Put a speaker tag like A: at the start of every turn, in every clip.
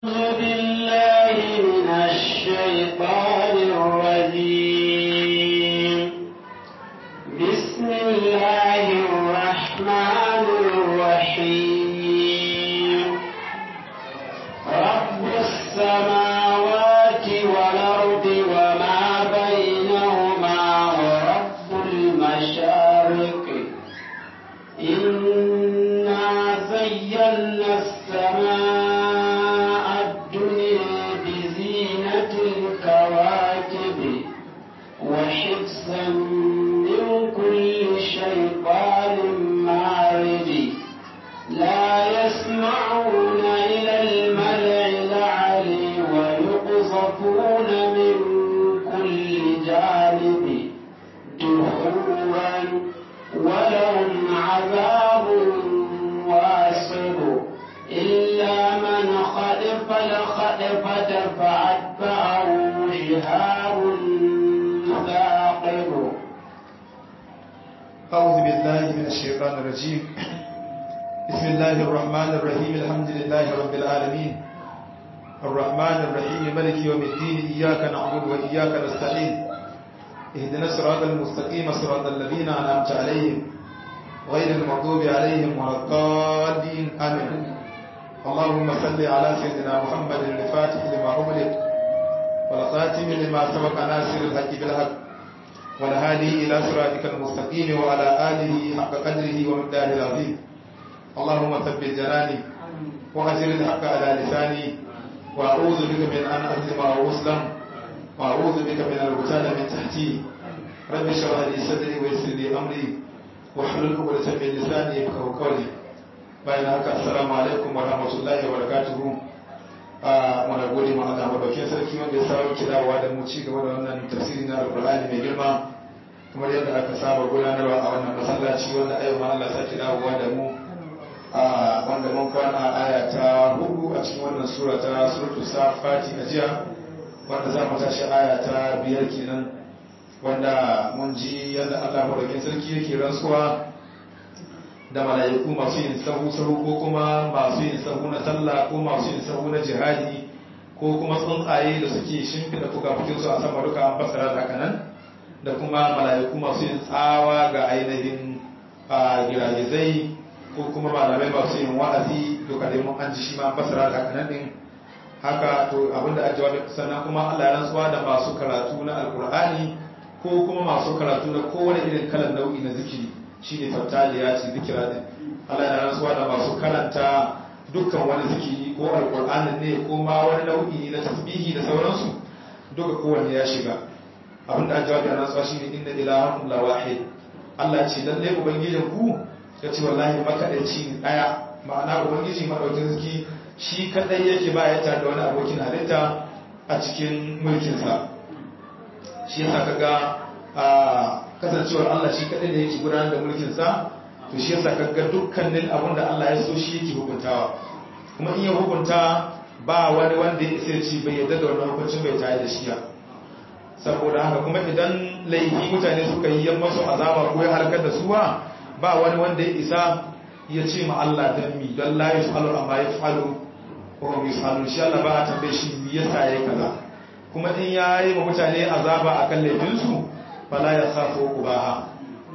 A: أعوذ بالله من الشيطان الرجيم بسم الله الرحمن الرحيم رب السماوات والأرض وما بينهما ورب المشارق إنا زينا السماء الدنيا بزينة الكواكب وحفظا من كل شيطان مارد لا يسمعون إلى الملع العلي ويقذفون من كل جانب دحورا ولهم عذاب واصب إلا من خلف الخلفة فأتبعه شهاب ثاقب
B: أعوذ بالله من الشيطان الرجيم بسم الله الرحمن الرحيم الحمد لله رب العالمين الرحمن الرحيم ملك يوم الدين إياك نعبد وإياك نستعين اهدنا الصراط المستقيم صراط الذين أنعمت عليهم غير المغضوب عليهم ولا الضالين آمين اللهم صل على سيدنا محمد الفاتح لما أغلق والخاتم لما سبق ناصر الحق بالحق والهادي إلى صراطك المستقيم وعلى آله حق قدره ومقداره العظيم اللهم ثبت جناني وأجر الحق على لساني وأعوذ بك من أن أظلم أو أسلم وأعوذ بك من الغتال من تحتي رب اشرح لي صدري ويسر لي أمري واحلل عقدة من لساني يفقهوا قولي bayan haka assalamu alaikum wa rahmatullahi wa barakatuhu muna gode ma Allah madaukakin sarki wanda ya samu kidawa da mu ci gaba da wannan tafsiri na alqur'ani mai girma kamar yadda aka saba gudanarwa a wannan masallaci wanda ayo ma Allah sake dawowa da mu wanda mun kwana aya ta hudu a cikin wannan sura ta suratul safati a jiya wanda za mu tashi aya ta biyar kenan wanda mun ji yadda Allah madaukakin sarki yake rantsuwa da mala'iku masu yin sahu-sahu ko kuma masu yin sahu na sallah ko masu yin sahu na jihadi ko kuma tsuntsaye da suke shimfida fuka-fukinsu a sama duka an fasara da haka nan da kuma mala'iku masu yin tsawa ga ainihin giragizai ko kuma malamai masu yin wa'azi duka dai mun an ji shi ma an fasara da haka nan din haka to abinda a jawabi sannan kuma Allah ya rantsuwa da masu karatu na alkur'ani ko kuma masu karatu na kowane irin kalan nau'i na zikiri shi ne tattaliya ce zikira din Allah yana rantsuwa da masu karanta dukkan wani zikiri ko alkur'ani ne ko ma wani nau'i na tasbihi da sauransu duka kowanne ya shiga abin da jawabi a rantsuwa shine inna ilahakum la wahid Allah ce lalle ubangijin ku ya ce wallahi makadaici ne daya ma'ana ubangiji madaukin ziki shi kadai yake ba ya tare da wani abokin halitta a cikin mulkinsa shi yasa kaga a kasancewar Allah shi kaɗai da yake gudanar da mulkinsa to shi yasa kaga dukkanin abin da Allah ya so shi yake hukuntawa kuma in ya hukunta ba wani wanda ya isa ci bai yadda da wannan hukuncin bai tare da shi ya saboda haka kuma idan laifi mutane suka yi yamma su azaba ko ya halakar da su ba ba wani wanda ya isa ya ce ma Allah dan mi don la yafalu amma yafalu ko hum yafalu shi Allah ba a tambaye shi me yasa yayi kaza kuma in yayi ma mutane azaba akan laifinsu fala ya safo ubaha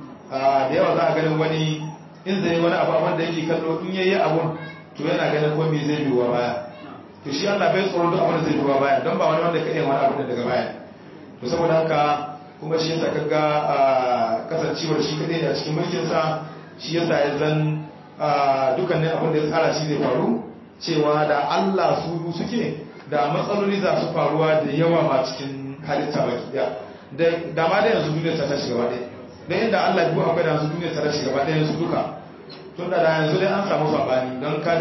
B: da yawa za a ganin wani in zai wani abu wanda yake kallo in yayi abun to yana ganin ko me zai biwa baya to shi Allah bai tsoro duk abin da zai biwa baya don ba wani wanda ka iya wani abu daga baya to saboda haka kuma shi yasa kaga kasancewar shi kadai a cikin mulkin sa shi yasa ya zan dukkanin abin da ya tsara shi zai faru cewa da Allah su suke da matsaloli za su faruwa da yawa ma cikin halitta baki daya da ma da yanzu duniyar ta tashi gaba ɗaya don yadda Allah biyu akwai da yanzu duniyar ta tashi gaba ɗaya yanzu duka tun da yanzu dai an samu sabani don ka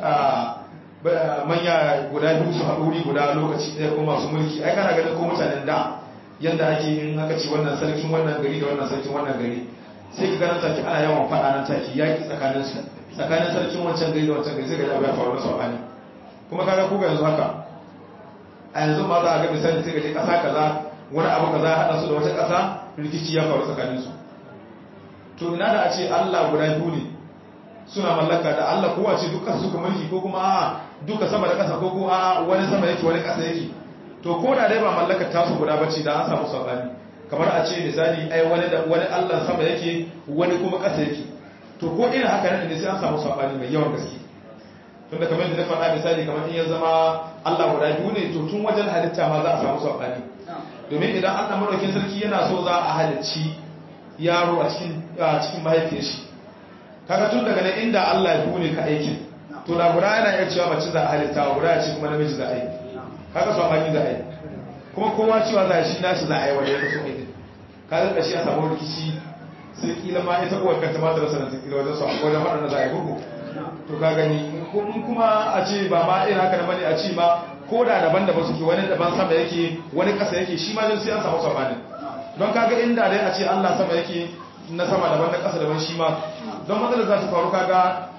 B: dai manya guda biyu su haɗu wuri guda lokaci ɗaya ko masu mulki ai kana ganin ko mutanen da yadda ake yin haka ce wannan sarkin wannan gari da wannan sarkin wannan gari sai ka ganin take ana yawan faɗa nan take yaƙi tsakanin su tsakanin sarkin wancan gari da wancan gari sai ka ji ya faru na sabani kuma kaga ko yanzu haka a yanzu ma za a ga misali sai ka je ƙasa kaza wani abu kaza ya haɗa su da wata ƙasa rikici ya faru tsakaninsu to ina da a ce Allah guda biyu ne suna mallaka da Allah kowa ce dukkan suka mulki ko kuma duka sama da ƙasa ko ko a wani sama yake wani ƙasa yake to ko da dai ba mallakar tasu guda bace da an samu sabani kamar a ce misali ai wani da wani Allah sama yake wani kuma ƙasa yake to ko irin haka ne sai an samu sabani mai yawan gaske tunda kamar yadda na faɗa misali kamar in ya zama Allah guda biyu ne to tun wajen halitta ma za a samu sabani domin idan Allah madaukakin sarki yana so za a halicci yaro a cikin a cikin mahaifiyar shi kaga tun daga nan inda Allah ya bune ka aikin to da guda yana iya cewa mace za a halitta wa guda ya ce kuma namiji za a yi kaga sabani za a yi kuma kowa cewa za a shi nashi za a yi wanda ya kaso aikin kaga kashi a samu rikici sai kila ma ita uwar kanta ma ta rasa nan kila wajen su wajen waɗanda za a yi gugu to ka gani in kuma a ce ba ma irin haka da bane a ce ma ko da daban daban suke wani daban sama yake wani ƙasa yake shi ma sai an samu sabani don kaga inda dai a ce Allah sama yake na sama daban na ƙasa daban shi ma don matsalar za ta faru kaga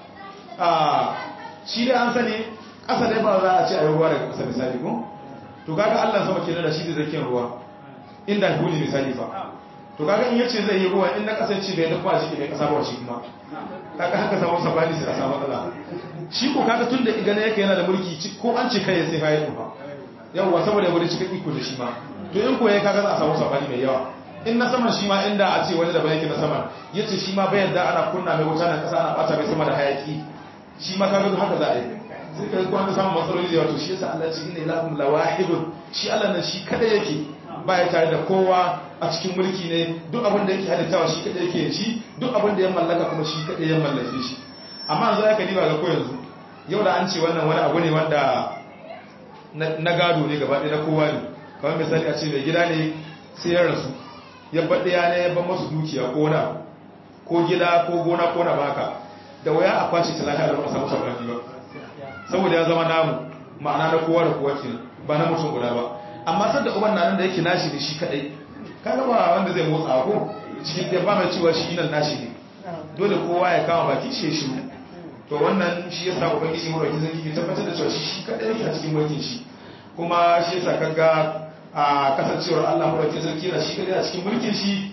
B: a shi dai an sani ƙasa dai ba za a ce a yi ruwa daga ƙasa misali ko to kaga Allah sama kenan da shi da zakin ruwa inda huli misali fa to kaga in yace zai yi ruwa in na ƙasa ce bai da kuma shi bai ƙasa ba shi kuma kaga haka samu sabani sai a samu matsala shi ko kaga tun da igana yake yana da mulki ko an ce kai sai hayi ba yawwa saboda ya wuri cikin iko da shi ma to in ko yayi kaga za a samu sabani mai yawa in na saman shi ma inda a ce wani da bai yake na saman yace shi ma bai yadda ana kunna mai wuta nan kasa ana bata mai sama da hayaki shi ma kaga haka za a yi sai kai ko an samu matsaloli da wato shi yasa Allah ce inna ilahum lawahidun shi Allah nan shi kada yake baya tare da kowa a cikin mulki ne duk abin da yake halittawa shi kada yake shi duk abin da ya mallaka kuma shi kada ya mallake shi amma yanzu aka diba ga ko yanzu yau da an ce wannan wani abu ne wanda na gado ne gaba ɗaya na kowa ne kamar misali a ce mai gida ne sai ya rasu ya baɗe ya ne ya ban masu dukiya ko na ko gida ko gona ko na baka da waya a kwashe ta lafiya da ba a samu sabani ba saboda ya zama namu ma'ana na kowa da kowa kenan ba na mutum guda ba amma sadda uban nan da yake nashi ne shi kadai kaga ba wanda zai motsa ko cikin da ba mai cewa shi nan nashi ne dole kowa ya kama baki shi shi to wannan shi yasa ubangiji mu roki zaki ke tabbatar da cewa shi kadai yake a cikin mulkin shi kuma shi yasa kaga a kasancewar Allah mu roki zaki yana shi kadai a cikin mulkin shi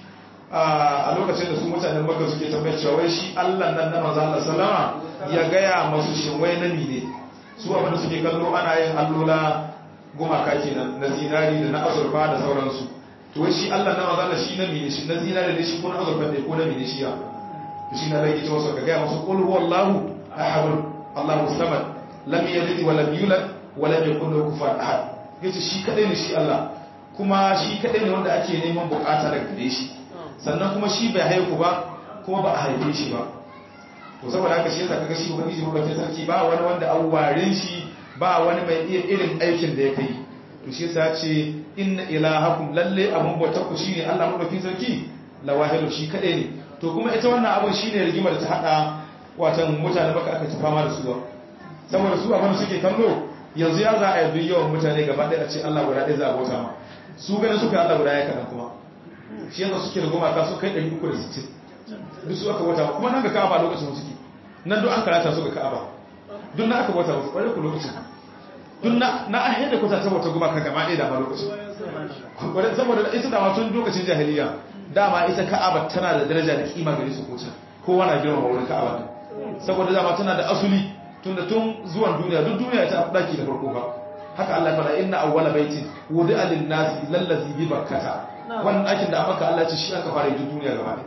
B: a lokacin da su mutanen Makka suke tambayar cewa wai shi Allah nan na manzo Allah sallama ya gaya masu shin wai nami ne su abin da suke kallo ana yin allola gumaka kenan na zinari da na azurfa da sauransu to wai shi Allah na manzo Allah shi nami ne shi na zinari ne shi ko na azurfa ne ko nami ne shi ya shi na rage cewa ka gaya masu qul huwallahu ahad Allahu samad lam yalid wa lam yulad wa lam yakul lahu kufuwan ahad yace shi kadai ne shi Allah kuma shi kadai ne wanda ake neman bukata daga gare shi sannan kuma shi bai haihu ba kuma ba a haife shi ba to saboda haka shi yasa kaga shi ubangiji mabakin sarki ba wani wanda an warin shi ba wani mai iya irin aikin da ya kai to shi yasa ce inna ilahakum lalle abun bautar ku shine Allah mabakin sarki lawahidu shi kadai ne to kuma ita wannan abun shine rigimar da ta hada watan mutane baka aka ci fama da su ba saboda su abin suke kallo yanzu ya za a yi duk yawan mutane gaba ɗaya a ce Allah guda ɗaya za a bauta ma su ganin suka Allah guda ya kaɗan kuma shi yasa suke da gumaka su kai 360 duk su aka bauta ma kuma nan ga ka'aba lokacin suke nan duk an karata su ga ka'aba duk na aka bauta musu ƙwarai ku lokacin duk na na ahiyar da kuta ta bauta gumaka gaba ɗaya da ma lokacin ƙwarai saboda ita dama tun lokacin jahiliya dama ita ka'aba tana da daraja da kima gare su kota kowa na girmama wurin ka'aba saboda dama tana da asuli tunda tun zuwan duniya duk duniya ta daki da farko ba haka Allah ya fara inna awwala baitin wudi'a lin-nasi lallazi bi bakkata wannan dakin da aka Allah ya ce shi aka fara yi duniya gaba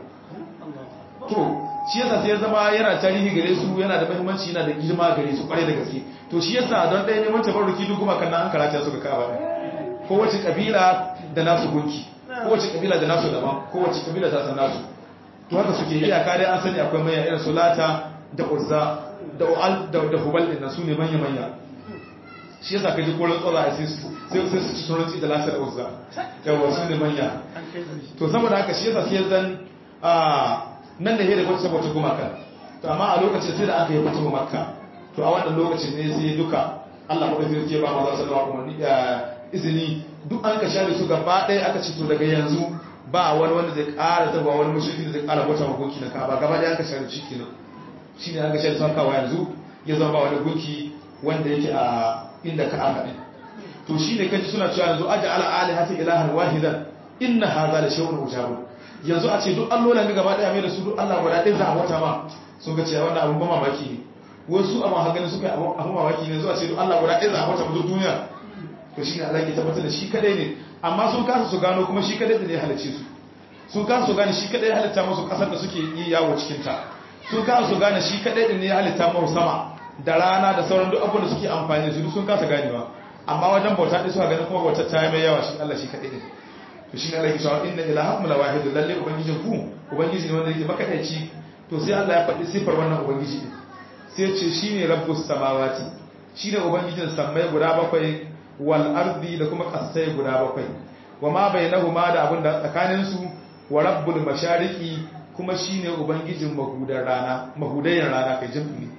B: ɗaya to shi yasa sai ya zama yana tarihi gare su yana da muhimmanci yana da girma gare su kwarai da gaske to shi yasa don ɗaya neman tabarruki duk kuma kan an karata su ga Ka'aba ko wace kabila da nasu gunki ko wace kabila da nasu daban ko wace kabila ta san nasu to haka suke iyaka dai an sani akwai manya irin sulata da uzza da u'al da hubal din nan sune manya manya shi yasa kaji ko rantsuwa a sai su sai su ci turanci da lasa da uzza yawa sune manya to saboda haka shi yasa sai zan a nan da hira wacce saboda gumaka to amma a lokacin sai da aka yi fatu makka to a wannan lokacin ne sai duka Allah madaukakin sarki ba maza sallallahu alaihi wasallam izini duk an ka share su gaba ɗaya aka ci to daga yanzu ba wani wanda zai ƙara zaba wani mushriki da zai ƙara bauta ma gunki na Ka'aba gaba ɗaya an ka share shi kenan shine an ka share su kawo yanzu ya zama ba wani gunki wanda yake a inda Ka'aba din to shine kaji suna cewa yanzu aja ala alihati ilahan wahidan inna hadha la shay'un ujab yanzu a ce duk allolan ga gaba ɗaya mai da su duk Allah guda ɗaya za a bauta ma sun ga cewa wannan abun ba mamaki ne wasu amma haganin suka yi abu mamaki ne zuwa ce don Allah guda ɗaya za a wata mutu duniya to shi ne Allah ke tabbatar da shi kadai ne amma sun kasa su gano kuma shi kadai da ne halicce su sun kasa su gane shi kadai halitta musu kasar da suke yi yawo cikin ta sun kasa su gane shi kadai da ne halitta musu sama da rana da sauran duk abubuwan da suke amfani da su sun kasa ganewa amma wajen bauta ɗin suka ganin kuma bautar ta yi mai yawa shi Allah shi kadai ne to shi ne Allah ke cewa inna ilahakum la wahid lalle ubangijin ku ubangiji ne wanda yake makadaici to sai Allah ya faɗi sifar wannan ubangiji din sai ya ce shine rabbus samawati shine ubangijin sammai guda bakwai wal ardi da kuma kasai guda bakwai wa ma bainahuma da abin da tsakanin su wa rabbul mashariqi kuma shine ubangijin mahudan rana mahudayen rana kai jami'i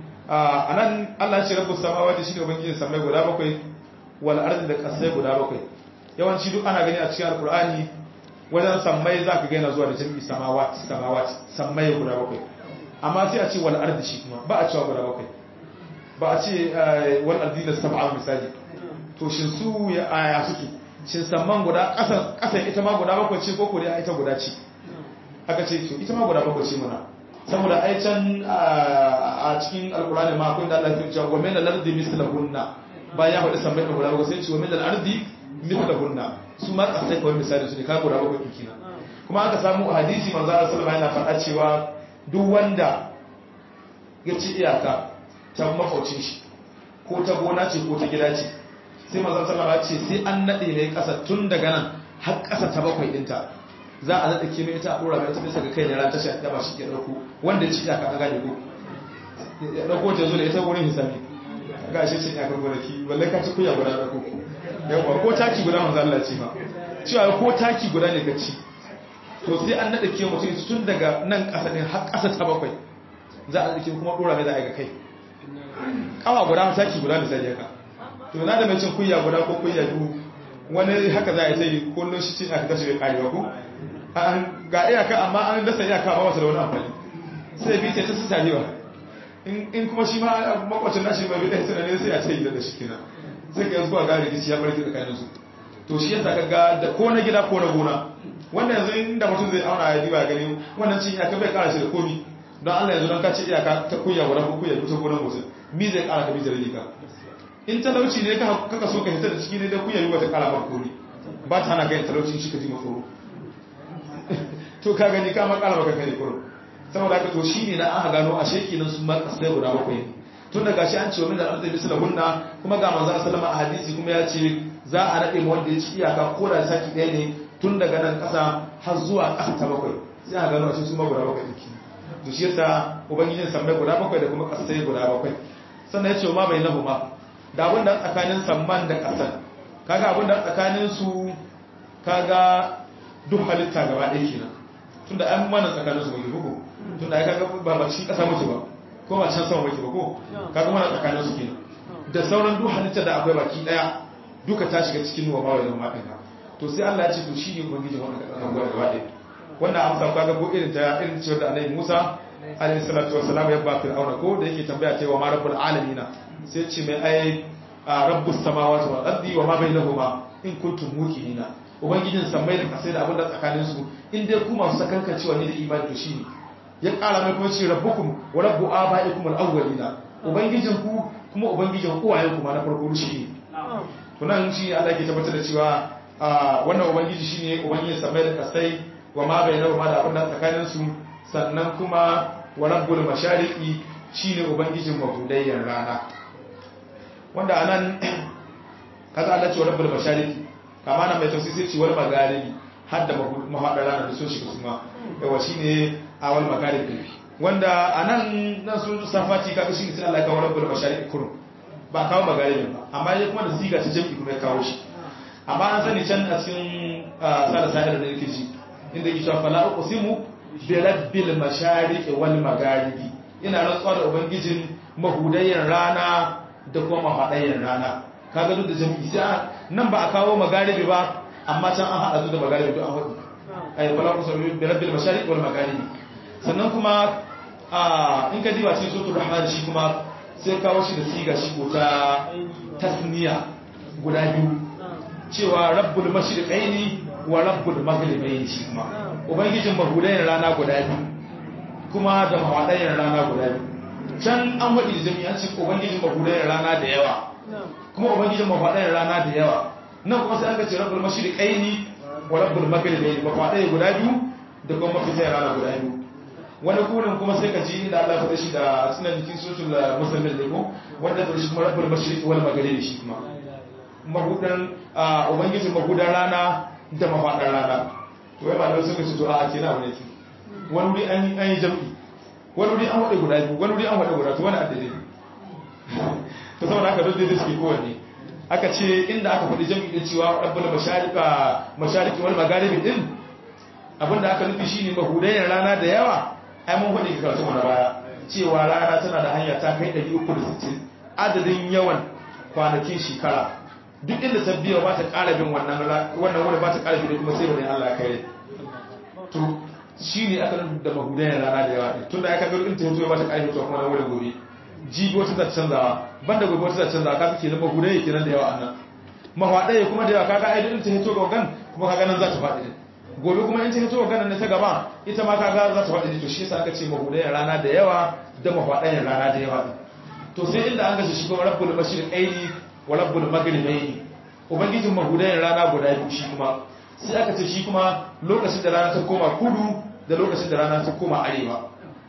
B: a anan Allah ya ce rabbus samawati shine ubangijin sammai guda bakwai wal ardi da kasai guda bakwai yawanci duk ana gani a cikin alkur'ani wajen sammai za ka gaina zuwa da jami'i samawat samawat sammai guda bakwai amma sai a ce wal ardi shi kuma ba a cewa guda bakwai ba a ce wal ardi da sab'a misali to shin su ya aya suke shin samman guda kasan kasan ita ma guda bakwai ce ko ko dai ita guda ce aka ce to ita ma guda bakwai ce muna saboda ai can a cikin alkur'ani ma akwai da Allah ya ce wa min al-ardi mislahunna bayan ya faɗi sammai guda bakwai sai ce wa min al-ardi mithlahunna su ma kasai kawai misali su ne ka guda bakwai kina kuma aka samu hadisi manzo Allah sallallahu alaihi wasallam yana faɗa cewa duk wanda ya ci iyaka ta makwacin shi ko ta gona ce ko ta gida ce sai manzo sallallahu alaihi ce sai an nade mai kasa tun daga nan har kasa ta bakwai dinta za a nade ke mai ita a dora mai ta bisa ga kai ne ran tashi da ba shi ke dauko wanda ya ci iyaka an gane ko ya dauko ta zo da ita wurin hisabi ga shi cin iyakar gonaki wallahi ka ci kuya guda dauko yawa ko taki guda manzo Allah ce ma cewa ko taki guda ne ka ci to sai an nada ke mutum tun daga nan ƙasa ne har ƙasa ta bakwai za a dake kuma dora mai za a ga kai kawa guda taki guda misali haka to na da mai cin kuya guda ko kuya biyu wani haka za a yi sai kullum shi cin aka tashi bai karewa ko ga iyaka amma an dasa iyaka ba masa da wani amfani sai bi ta su tarewa in kuma shi ma makwacin nashi mai bi ɗaya tunanin sai a ce yi da shi kenan sai ka zuwa ga rikici ya barke tsakanin su to shi yasa kaga da ko na gida ko na gona wannan yanzu inda mutum zai auna ya diba gani wannan cin iyaka bai kara shi da komi don Allah yanzu don ka ci iyaka ta kuya guda ko kuya ta gonar mutum mi zai kara ka mi zai rika in talauci ne ka kaka so ka hita da ciki ne da kuya yi wata kara maka komi ba ta hana kai talauci shi ka ji matsoro to ka gani ka ma kara maka kare kurum saboda haka to shine na aka gano a sheki nan sun ma kasai guda bakwai tun da gashi an ce wa min al-ardi misla hunna kuma ga manzo sallama a hadisi kuma ya ce za a nade mu wanda ya ci iyaka ko da saki ɗaya ne tun daga nan ƙasa har zuwa ƙasa ta bakwai sai a gano a su ma guda bakwai dake to shi yasa ubangijin sammai guda bakwai da kuma ƙasai guda bakwai sannan ya ce ma bai nahu ma da abin da tsakanin samman da ƙasan kaga abin da tsakanin su kaga duk halitta gaba ɗaya kenan tunda an mana tsakanin su bai bugu tunda ai kaga ba ba shi ƙasa mutu ba ko ba can sama baki ba ko kaga mana tsakanin su kenan da sauran duk halitta da akwai baki daya duka ta shiga cikin nuwa bawai da maɗin ka to sai Allah ya ce to shine ubangiji wannan kadan gaba gaba ɗaya wannan amsa kaga ko irin ta irin cewa da Annabi Musa alaihi salatu wassalam ya ba fir'auna ko da yake tambaya cewa ma rabbul alamin sai ce mai ai rabbus samawati wal ardi wa ma bainahuma in kuntum muqinina ubangijin sammai da kasai da abin da tsakanin su in dai ku masu sakankan cewa ni da imani to shine ya ƙara mai kuma ce rabbukum wa rabbu abaikum al-awwalina ubangijin ku kuma ubangijin uwayen ku ma na farko shi ne to nan shi Allah ke tabbatar da cewa wannan ubangiji shine ubangijin samai da kasai wa ma bainahu ma da abin da tsakanin su sannan kuma wa rabbul mashariqi shine ubangijin mahudayyan rana wanda anan kaza Allah ce wa rabbul mashariqi kama nan mai tafsiri sai ce wal magharibi har da mahadar rana da sun shiga kuma yawa shine awal magharibi wanda anan nan sun safati kaga shi sai Allah ya kawo rabbul mashariqi kurum ba kawo magharibi ba amma ya kuma da siga ta jami'i kuma ya kawo shi amma an sani can a cikin sada sa'ir da yake ji inda yake cewa fala uqsimu bi rabbil mashariqi wal magharibi ina rantsuwa da ubangijin mahudayyan rana da kuma mahadayyan rana kaga duk da jami'i sai nan ba a kawo magharibi ba amma can an hada su da magharibi duk an hudu ay fala uqsimu bi rabbil mashariqi wal magharibi sannan kuma in ka diba cikin suratul rahman shi kuma sai kawo shi da siga shi ko ta tasniya guda biyu cewa rabbul mashriqaini wa rabbul maghribaini shi kuma ubangijin mahudayen rana guda biyu kuma da mawadayen rana guda biyu can an waɗi da jami'an ce ubangijin mahudayen rana da yawa kuma ubangijin mafaɗayen rana da yawa nan kuma sai aka ce rabbul mashriqaini wa rabbul maghribaini mafaɗaye guda biyu da kuma mafitayen rana guda biyu wani kurin kuma sai ka ji inda Allah ya faɗa shi da sunan jikin sutul musamman ne ko wanda da shi kuma rabbul mashriqi wal maghribi shi kuma mahudan ubangijin mahudan rana da mafaɗan rana to wai malamai suka ce to a ce na wani wani wuri an yi jam'i wani wuri an waɗe guda biyu wani wuri an waɗe guda to wani addade to saboda haka duk da suke kowanne aka ce inda aka faɗi jam'i din cewa rabbul mashariqa mashariqi wal magharibi din abinda aka nufi shine mahudayen rana da yawa ai mun faɗi ka karatu na baya cewa rana tana da hanya ta kai 360 adadin yawan kwanakin shekara duk inda ta biya ba ta ƙara bin wannan wannan wani ba ta ƙara bin kuma sai wani Allah ya kai to shine aka nufi da mahudayen rana da yawa tunda aka ga in ta hito ba ta ƙara fitowa kuma na wani gobe jibi wata za ta canzawa banda gobe wata za ta canzawa kaga kenan mahudaye kenan da yawa annan mahaɗaye kuma da yawa kaga ai in ta hito ga gan kuma kaga nan za ta faɗi din gobe kuma in ta hito ga nan ta gaba ita ma kaga za ta faɗi din to shi yasa aka ce mahudayen rana da yawa da mahaɗayen rana da yawa din to sai inda an gashi shi kuma rabbul mashriqaini wa rabbul maghribaini ubangijin mahudayen rana guda biyu shi kuma sai aka ce shi kuma lokacin da rana ta koma kudu da lokacin da rana ta koma arewa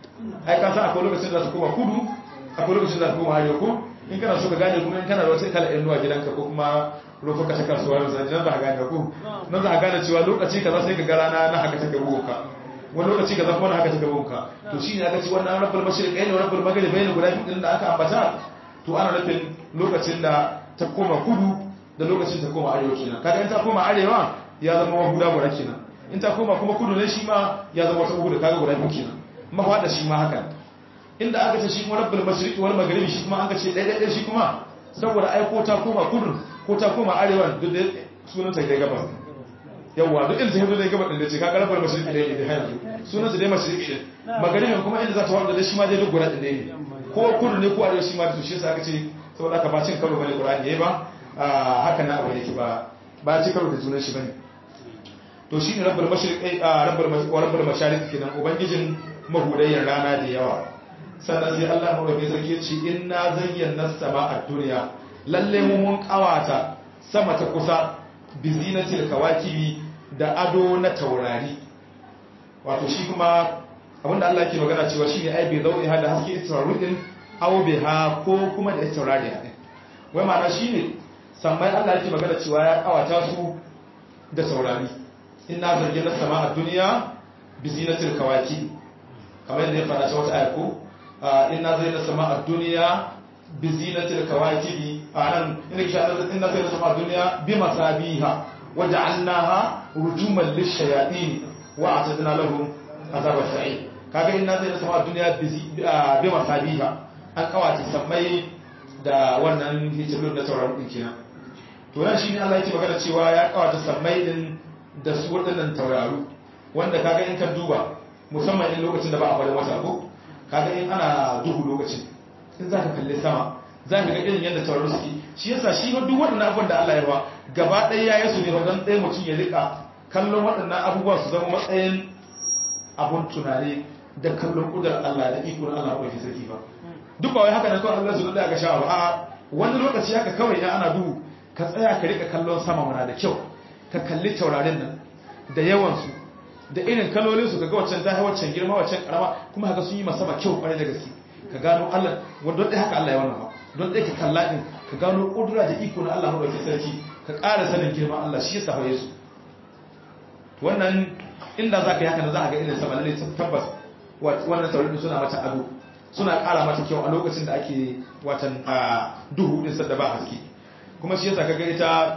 B: ai ka san akwai lokacin da za ta koma kudu akwai lokacin da za ta koma arewa ko in kana so ka gane kuma in kana da wata kala ɗan nuwa gidanka ko kuma rufa ka ta kasuwa yanzu nan za ka gane ko nan za ka gane cewa lokaci kaza sai ka ga rana na haka ta gabo ka wani lokaci kaza kuma na haka ta gabo ka to shi ne aka ce wannan rabbul mashriqain da rabbul maghribain guda biyu din da aka ambata to ana nufin lokacin da ta koma kudu da lokacin ta koma arewa kenan kaga in ta koma arewa ya zama wa guda guda kenan in ta koma kuma kudu ne shi ma ya zama wata guda kaga guda biyu kenan mahwada shi ma haka inda aka ce shi kuma rabbul mashriq wal maghribi shi kuma aka ce dai dai shi kuma saboda ai ko ta koma kudu ko ta koma arewa duk da sunan ta dai gabas yawa duk inda ta zo dai gabas din da ce kaga rabbul mashriq dai ne har yanzu sunan ta dai mashriq din maghribi kuma inda za ta wanda shi ma dai duk guda din ne ko kudu ne ko arewa shi ma to shi yasa aka ce saboda aka ba cin karo bane qur'ani yayi ba haka na abu yake ba ba ci karo da sunan shi bane to shi ne rabbul mashriq rabbul mashariq kenan ubangijin mahudayyar rana da yawa sannan sai Allah maɗauki sarki ce inna zayyana sama a duniya lalle mu mun kawata sama ta kusa bi zinatil kawakibi da ado na taurari wato shi kuma abinda Allah ke magana cewa shine ai bai zau'i hada haske taurarin aw ha ko kuma da taurari ne wai ma'ana shine sammai Allah yake magana cewa ya kawata su da taurari inna zayyana sama a duniya bi zinatil kawakibi kamar yadda ya fara ta wata ayar ko inna zayna sama ad-dunya bi zinatil kawakibi anan inna sha inna zayna sama ad-dunya bi masabiha waja'alnaha rujuman lish-shayatin wa a'tadna lahum azab as-sa'id kaga inna zayna sama ad-dunya bi masabiha an kawata sammai da wannan hijirun da tauraron din kenan to nan shine Allah yake magana cewa ya kawata sammai din da su wadannan tauraru wanda kaga in ka duba musamman in lokacin da ba a faɗin wata ko kaga in ana duhu lokacin in za ka kalli sama za ka ga irin yadda tauraro suke shi yasa shi duk waɗannan abubuwan da Allah ya ba gaba ɗaya ya yi su ne wajen ɗaya mutum ya rika kallon waɗannan abubuwa su zama matsayin abun tunani da kallon ƙudar Allah da iko na Allah ɗauki sarki ba duk ba wai haka na kawai Allah su da ga sha ba a wani lokaci haka kawai ya ana duhu ka tsaya ka rika kallon sama mana da kyau ka kalli taurarin nan da yawansu da irin kalolin su kaga waccan ta waccan girma waccan karama kuma haka sun yi masa ba kyau kwarai da gaske ka gano Allah wanda dai haka Allah ya wannan ba don dai ka kalla din ka gano kudura da iko na Allah madaukakin sarki ka ƙara sanin girman Allah shi yasa faye su wannan inda zaka yi haka da za ka ga irin sama lalle tabbas wannan taurin suna mata ado suna ƙara mata kyau a lokacin da ake watan duhu din sadda ba haske kuma shi yasa kaga ita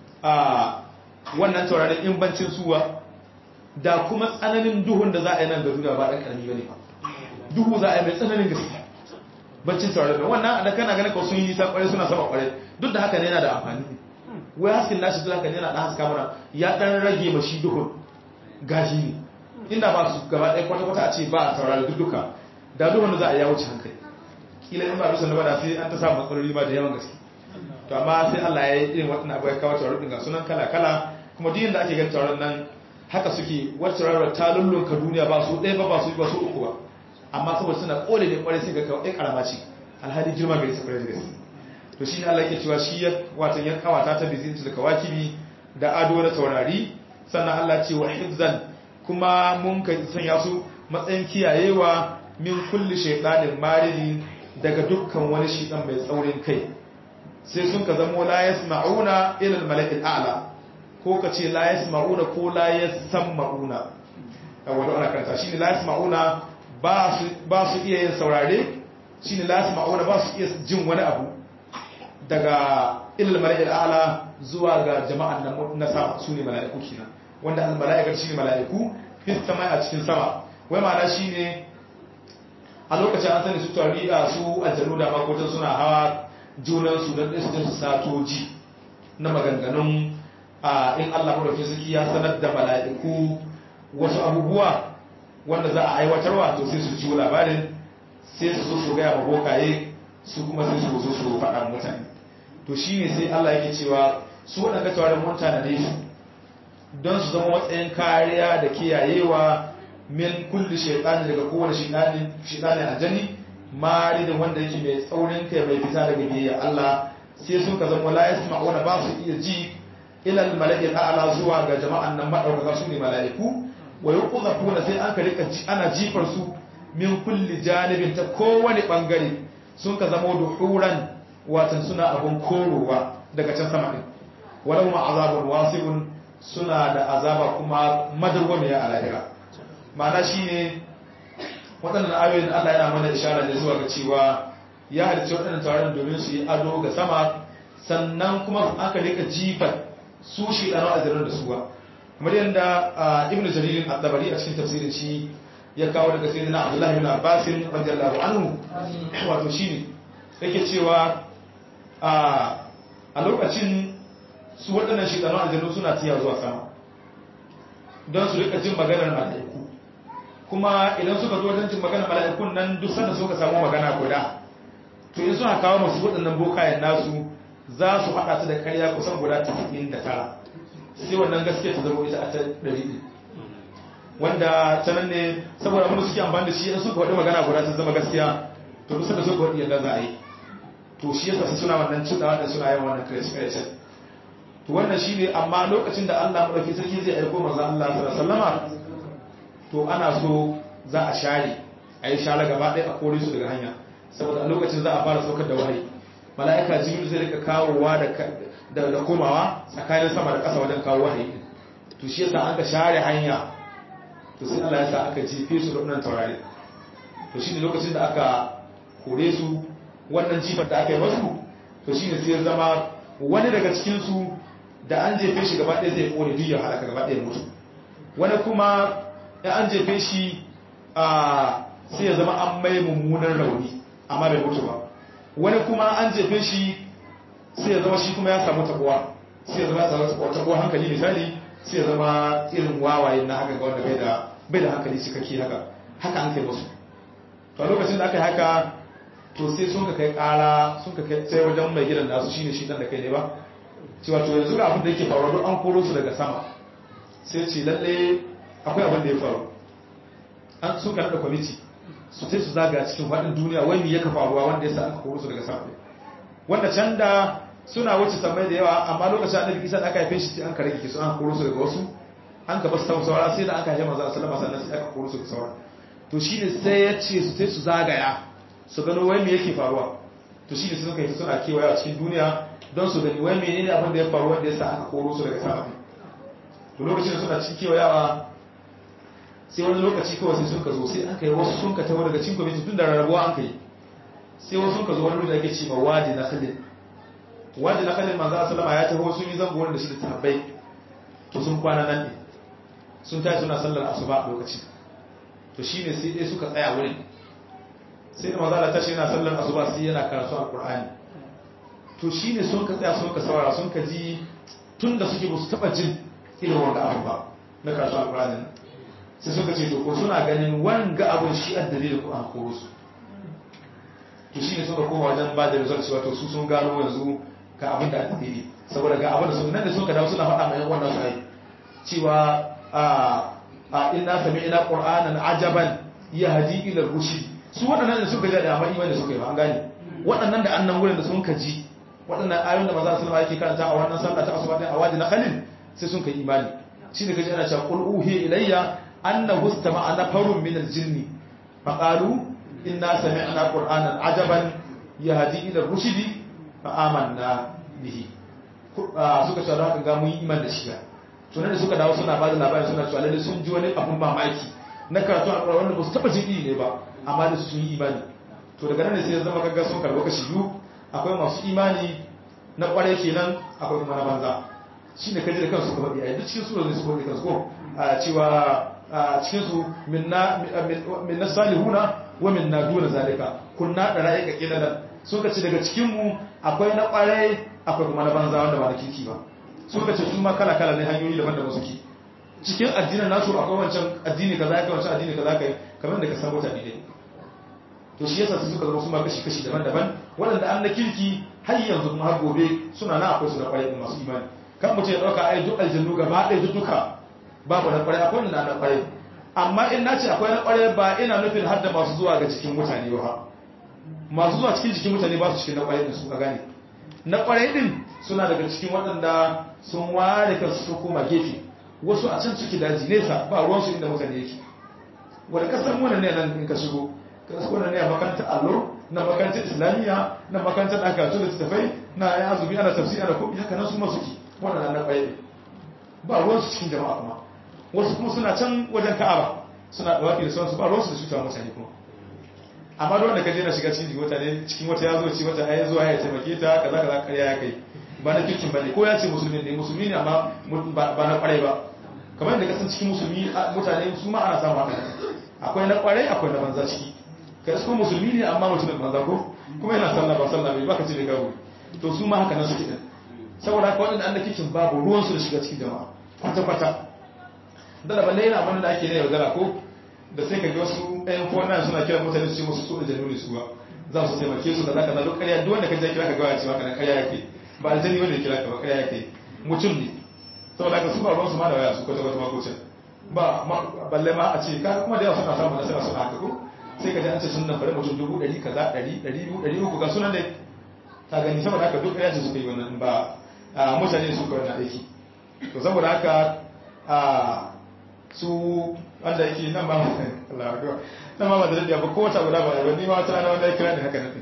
B: wannan taurarin in bancin suwa da kuma tsananin duhun da za a yi nan ga duniya ba ɗan ƙarami ba ne ba duhu za a yi mai tsananin gaske baccin taurarin wannan da kana ganin ka sun yi nisa ƙwarai suna sama ƙwarai duk da haka ne yana da amfani wai haskin nashi duk haka ne yana ɗan haska mana ya ɗan rage ma shi duhun gashi ne inda ba su gaba ɗaya kwata-kwata a ce ba a taurari duk duka da duhun da za a yi ya wuce hankali kila in ba bisa na bada sai an ta samu matsaloli ma da yawan gaske to amma sai Allah ya yi irin waɗannan abu ya kawo taurarin ga sunan kala-kala kuma duk yadda ake ganin taurarin nan haka suke wacce rarra ta lullunka duniya ba su ɗaya ba ba su ba su uku ba amma saboda suna kole ne kwarai sai ga kawai karama ce alhali girma gari sa kwarai da gaske to shine Allah yake cewa shi ya watan ya kawata ta bizinci da kawakibi da ado na taurari sannan Allah ce wa hifzan kuma mun ka sanya su matsayin kiyayewa min kulli shaytanin maridi daga dukkan wani shidan mai tsaurin kai sai sun ka zamo la yasma'una ila al-mala'il a'la ko ka ce la yasma'una ko la yasama'una wato ana kanta shine la yasma'una ba su ba su iya yin saurare shine la yasma'una ba su iya jin wani abu daga ila al-mala'il a'la zuwa ga jama'an nan na sama sune mala'iku kenan wanda al-mala'ikatu shine mala'iku fi sama a cikin sama wai ma'ana shine a lokacin an sani su tariqa su aljanu da makotan suna hawa junansu don ɗin su satoji na maganganun a in Allah maɗauki suki ya sanar da mala'iku wasu abubuwa wanda za a aiwatarwa to sai su ciwo labarin sai su zo su gaya ma bokaye su kuma sai su zo su faɗa mutane to shi ne sai Allah yake cewa su waɗanda tawarin mutane ne su don su zama matsayin kariya da kiyayewa min kulli shaytani daga kowane shaytani shaytani aljani maridin wanda yake mai tsaurin kai mai fita daga biyayya Allah sai sun ka zama la yasma'una ba su iya ji ila al-mala'il a'la zuwa ga jama'an nan madaukaka su ne mala'iku wa yuqzafuna sai an ka rika ana jifar su min kulli janibin ta kowane bangare sun ka zama duhuran watan suna abun korowa daga can sama din walau ma azabun wasibun suna da azaba kuma madarwamiya a lahira ma'ana shine waɗannan ayoyin Allah yana mana ishara ne zuwa ga cewa ya halicci waɗannan tauraron domin su yi ado ga sama sannan kuma aka rika jifar su shi ɗano a zirin da suwa kamar yadda ibn jaririn al-dabari a cikin tafsirin shi ya kawo daga sai na abdullahi bin abbasin radiyallahu anhu wato shine yake cewa a lokacin su waɗannan shi ɗano aljanu suna tiya zuwa sama don su rika jin maganar mala'iku kuma idan suka zo wajen jin magana mala'ikun nan duk sanda suka samu magana guda to in suna kawo masu waɗannan bokayen nasu za su haɗa ta da karya kusan guda 99 sai wannan gaskiya ta zama ita a ta ɗari ɗin wanda ta nan ne saboda abin da suke amfani da shi in suka faɗi magana guda ta zama gaskiya to duk sanda suka faɗi yadda za a yi to shi yasa suna wannan cuɗawa da suna yin wannan kare-kare to wannan shi ne amma lokacin da Allah maɗauki sarki zai aiko manzo Allah sallallahu alaihi wasallama to ana so za a share a yi share gaba ɗaya a kore su daga hanya saboda a lokacin za a fara saukar da wahayi mala'ika jibril zai rika kawowa da komawa tsakanin sama da ƙasa wajen kawo wahayi to shi yasa an ka share hanya to sai Allah ya sa aka jefe su da wannan taurari to shine lokacin da aka kore su wannan jifar da aka yi masu to shine sai ya zama wani daga cikin su da an jefe shi gaba ɗaya zai kore duk ya halaka gaba ɗaya mutu wani kuma in an jefe shi a sai ya zama an mai mummunan rauni amma bai mutu ba wani kuma an jefe shi sai ya zama shi kuma ya samu tabuwa sai ya zama ya samu tabuwa hankali misali sai ya zama irin wawaye na haka ga wanda bai da bai da hankali cikakke haka haka an kai musu to a lokacin da aka yi haka to sai sun ka kai kara sun ka kai sai wajen mai gidan nasu shine shi dan da kai ne ba cewa to yanzu ga abin da yake faruwa duk an koro su daga sama sai ce lalle akwai abin da ya faru an sun ka da kwamiti su sai su zaga cikin faɗin duniya wai me yaka faruwa wanda ya sa aka koro su daga sama wanda can da suna wuce sammai da yawa amma lokacin annabi isa da aka haife shi sai an kare su an koro su daga wasu an ka basu tamu saura sai da aka haife manzo sallama sannan sai aka koro su daga saura to shine sai ya ce su sai su zagaya su gano wai me yake faruwa to shine su suka yi suna kewaya a cikin duniya don su gani wai menene abin da ya faru wanda ya sa aka koro su daga sama to lokacin da suna cikin kewayawa sai wani lokaci kawai sai sun ka zo sai an kai wasu sun ka tawo daga cikin kwamiti tun da rarrabuwa an kai sai wasu sun ka zo wani da ake ce ma wadi na khalid wadi na khalid manzo sallama ya taho sun yi zango wanda shi da tabbai to sun kwana nan ne sun tashi suna sallar asuba a lokaci to shine sai dai suka tsaya wurin sai da manzo Allah tashi yana sallar asuba sai yana karatu alqur'ani to shine sun ka tsaya sun ka saurara sun ka ji tun da suke ba su taba jin irin wanda abu ba na karatu alqur'ani nan sai suka ce to ko suna ganin wanga abin shi a dalilin ko an koro su to shi ne suka koma wajen ba da result cewa to su sun gano yanzu ga abin da aka dalili saboda ga abin da sun nan da suka dawo suna faɗa mai wannan su ai cewa a a inna sami ina qur'anan ajaban yahdi ila rushd su waɗannan da suka ji da amma imani suka yi ba an gane waɗannan da annan wurin da sun ka ji waɗannan ayoyin da maza sallama yake karanta a wannan sallah ta asuba din a wadi na khalil sai sun kai imani shi ne kaji ana cewa qul uhi ilayya annahu istama'a nafarun min al-jinn fa qalu inna sami'na qur'anan ajaban yahdi ila rushdi fa amanna bihi suka ce haka ga mun yi iman da shi to ne suka dawo suna bada labari suna cewa lalle sun ji wani abun mamaki na karatu alƙur'ani wanda ba su taba jin ne ba amma da su sun yi imani to daga nan ne sai ya zama kaga sun karɓi kashi biyu akwai masu imani na ƙwarai kenan akwai kuma na banza shi ne kaji da kansu ka faɗi a duk cikin sura zai su faɗi kansu ko cewa cikin su min na salihuna wa min na duna zalika kunna da ra'ayi ka kilalan sun ka ce daga cikin mu akwai na ƙwarai akwai kuma na banza wanda ba na kirki ba sun ka ce su ma kala kala ne hanyoyi daban-daban suke cikin addinin nasu akwai wancan addini kaza kai wancan addini kaza kai kamar da ka san mutane ne to shi yasa su suka zama su ma kashi-kashi daban-daban waɗanda an na kirki har yanzu kuma har gobe suna na akwai su na ƙwarai masu imani kan mutum ya ɗauka ai duk aljannu gaba ɗaya duk duka babu na ƙwarai akwai na na ƙwarai amma in na ce akwai na ƙwarai ba ina nufin har da masu zuwa ga cikin mutane ba masu zuwa cikin jikin mutane ba su cikin na ƙwarai ɗin su a gane na ƙwarai ɗin suna daga cikin waɗanda sun ware kansu su koma gefe wasu a can ciki daji nesa ba ruwansu inda mutane yake wanda kasar muna ne nan in ka shigo kasar ne a makarantar allo na makarantar islamiyya na makarantar ɗan karatu da tafai na ya azubi ana tafsiri ana kobi haka nan su masu ki waɗannan na ƙwaye ba ruwansu cikin jama'a kuma wasu kuma suna can wajen ka'aba suna ɗawafi da sauransu ba ruwansu da cuta mutane kuma amma da wanda ka je na shiga cikin jikin mutane cikin wata ya zo ci wata ya zuwa ya taimake ta kaza kaza ƙarya ya kai ba na kirkin ba ne ko ya ce musulmi ne musulmi ne amma ba na ƙwarai ba kamar da kasan cikin musulmi mutane su ma ana samu haka akwai na ƙwarai akwai na banza ciki ka isko musulmi ne amma mutumin banza ko kuma yana sallah ba sallah bai baka ce bai gawo to su ma haka nan suke din saboda haka waɗanda an da kikin babu ruwan su da shiga cikin jama'a kwata kwata da da balle yana wanda ake ne yaudara ko da sai ka ga wasu ɗayan kona suna kiran mutane su ce musu su da januni su ba za su taimake su da zaka na duk ƙarya duk wanda ka je kira ka ga ya ce maka na ƙarya yake ba aljani wanda ya kira ka ba ƙarya yake mutum ne saboda haka su ba ruwan su ma da waya su kwata kwata makocin ba balle ma a ce ka kuma da yawa suna samun nasara suna haka ko sai ka ji an ce sun nan bari mutum dubu ɗari kaza ɗari ɗari biyu ɗari uku ga sunan da ta gani saboda haka duk ya ce suka yi wannan ba mutane su kawai na aiki to saboda haka su wanda yake nan ba Allah ya nan ma ba da daɗi ba ko wata guda ba ba ni ma wata rana wanda ya kira da haka nan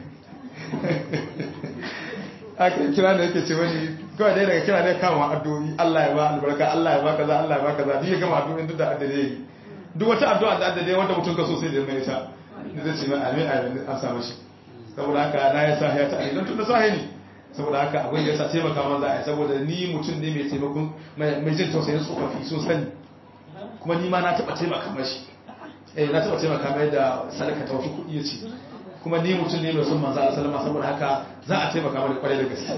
B: aka kira da yake ce wani kawai dai daga kira ne kama addu'o'i Allah ya ba albarka Allah ya ba kaza Allah ya ba kaza duk ya gama addu'o'in duk da addade yi duk wata addu'a da addade wanda mutum ka so sai da mai ta zai ce mai amin amin an samu shi saboda haka na ya sa ya ta amin tun da sahi ne saboda haka abin da ya sa taimaka man za a yi saboda ni mutum ne mai taimakon mai jin tausayin tsofaffi sun sani kuma ni ma na taɓa taimaka mashi eh na taɓa taimaka mai da sadaka ta wasu kuɗi ya ce kuma ni mutum ne mai son manzo Allah sallama saboda haka za a taimaka mana kwarai da gaske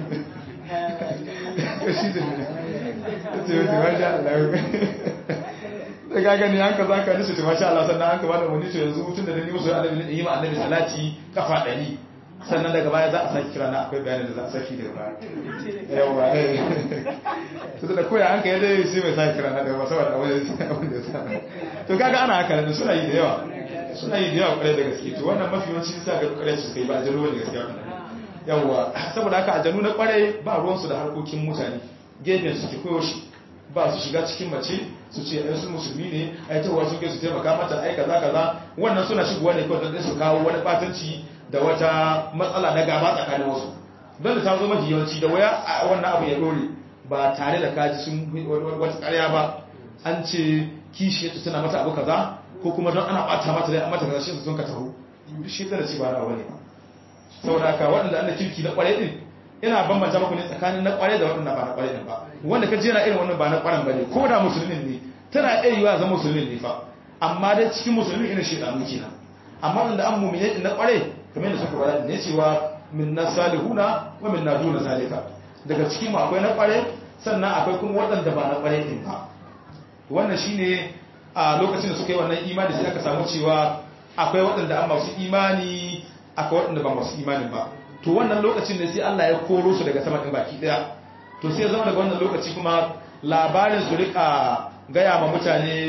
B: shi da ne ce wace masha Allah da ga gani an ka za ka nisu ce masha Allah sannan an ka bada wani to yanzu mutum da ni musu annabi ne yi ma annabi salati kafa ɗari sannan daga baya za a saki kira na akwai bayanin da za a saki daga baya yawa eh to da koya an ka yadda sai mai saki kira na daga ba saboda abin da ya sa to kaga ana haka ne suna yi da yawa suna yi da yawa kwarai da gaske to wannan mafi yawanci sa ga kwarai su kai ba aljanu wani gaskiya yawa saboda haka aljanu na kwarai ba ruwansu da harkokin mutane gefen su ke koyo shi ba su shiga cikin mace su ce ai su musulmi ne ai tawa sun kai su taimaka mata ai kaza kaza wannan suna shigowa ne kawai don su kawo wani batanci da wata matsala na gaba tsakanin wasu don da ta zo mafi yawanci da waya wannan abu ya dore ba tare da kaji sun wata karya ba an ce kishiyarta tana mata abu kaza ko kuma don ana bata mata dai mata kaza shi su sun ka taho duk shi da ci ba na wani ba saboda haka waɗanda an da kirki na ƙwarai din ina bambanta muku ne tsakanin na ƙwarai da waɗanda ba na ƙwarai din ba wanda ka je na irin wannan ba na ƙwaran bane ko da musulmin ne tana iya yiwa zama musulmin ne fa amma dai cikin musulmin irin shedanu kenan amma wanda an mu'mine din na ƙwarai kamar yadda suka faɗa ne cewa min nasalihuna wa min naduna zalika daga cikin mu akwai na ƙwarai sannan akwai kuma waɗanda ba na ƙwarai din ba wannan shine a lokacin da suka yi wannan imani sai aka samu cewa akwai waɗanda an masu imani akwai waɗanda ba masu imanin ba to wannan lokacin ne sai Allah ya koro su daga sama ɗin baki ɗaya to sai ya zama daga wannan lokaci kuma labarin su rika gaya ma mutane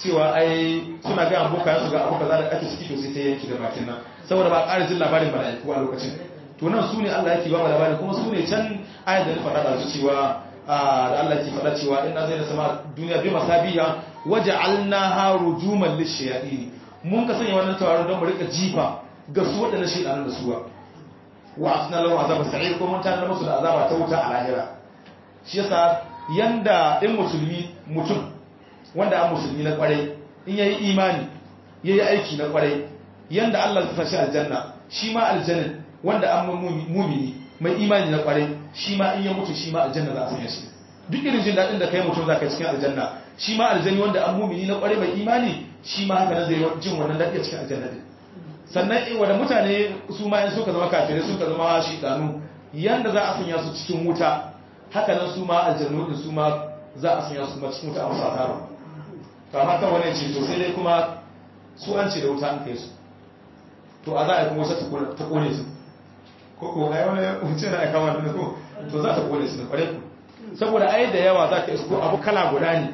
B: cewa ai suna ga abokan su ga abokan za da ake ciki to sai ta yanki da bakin nan saboda ba ƙara jin labarin mala'iku a lokacin to nan su ne Allah yake ba mu labari kuma su ne can ayat da na faɗa da su cewa da Allah yake faɗa cewa inna zai sama duniya bi masabiha waja'alnaha rujuman lishayatin mun ka sanya wannan tawaron don mu rika jifa ga su waɗannan shedanan da suwa wa asna lahu azaba sa'ir ko mun tana musu da azaba ta wuta a lahira shi yasa yanda in musulmi mutum wanda an musulmi na kwarai in yayi imani yayi aiki na kwarai yanda Allah ya fashi aljanna shi ma aljanna wanda an mumini mai imani na kwarai shi ma in ya mutu shi ma aljanna za a sanya shi duk irin jin daɗin da kai mutum za ka cikin aljanna shi ma aljanni wanda an mumini na kwarai mai imani shi ma haka na zai jin wannan daɗi a cikin aljanna din sannan wanda mutane su ma in suka zama kafirai suka zama shidanu yanda za a sanya su cikin wuta haka nan su ma aljannu din su ma za a sanya su kuma cikin wuta a wasu asara to amma kan wani ce to sai dai kuma su an ce da wuta an kai su to a za a yi kuma wata ta kone su ko ko ai wani wuce na aika wani ko to za ta kone su da kware ku saboda ai da yawa za ka isko abu kala guda ne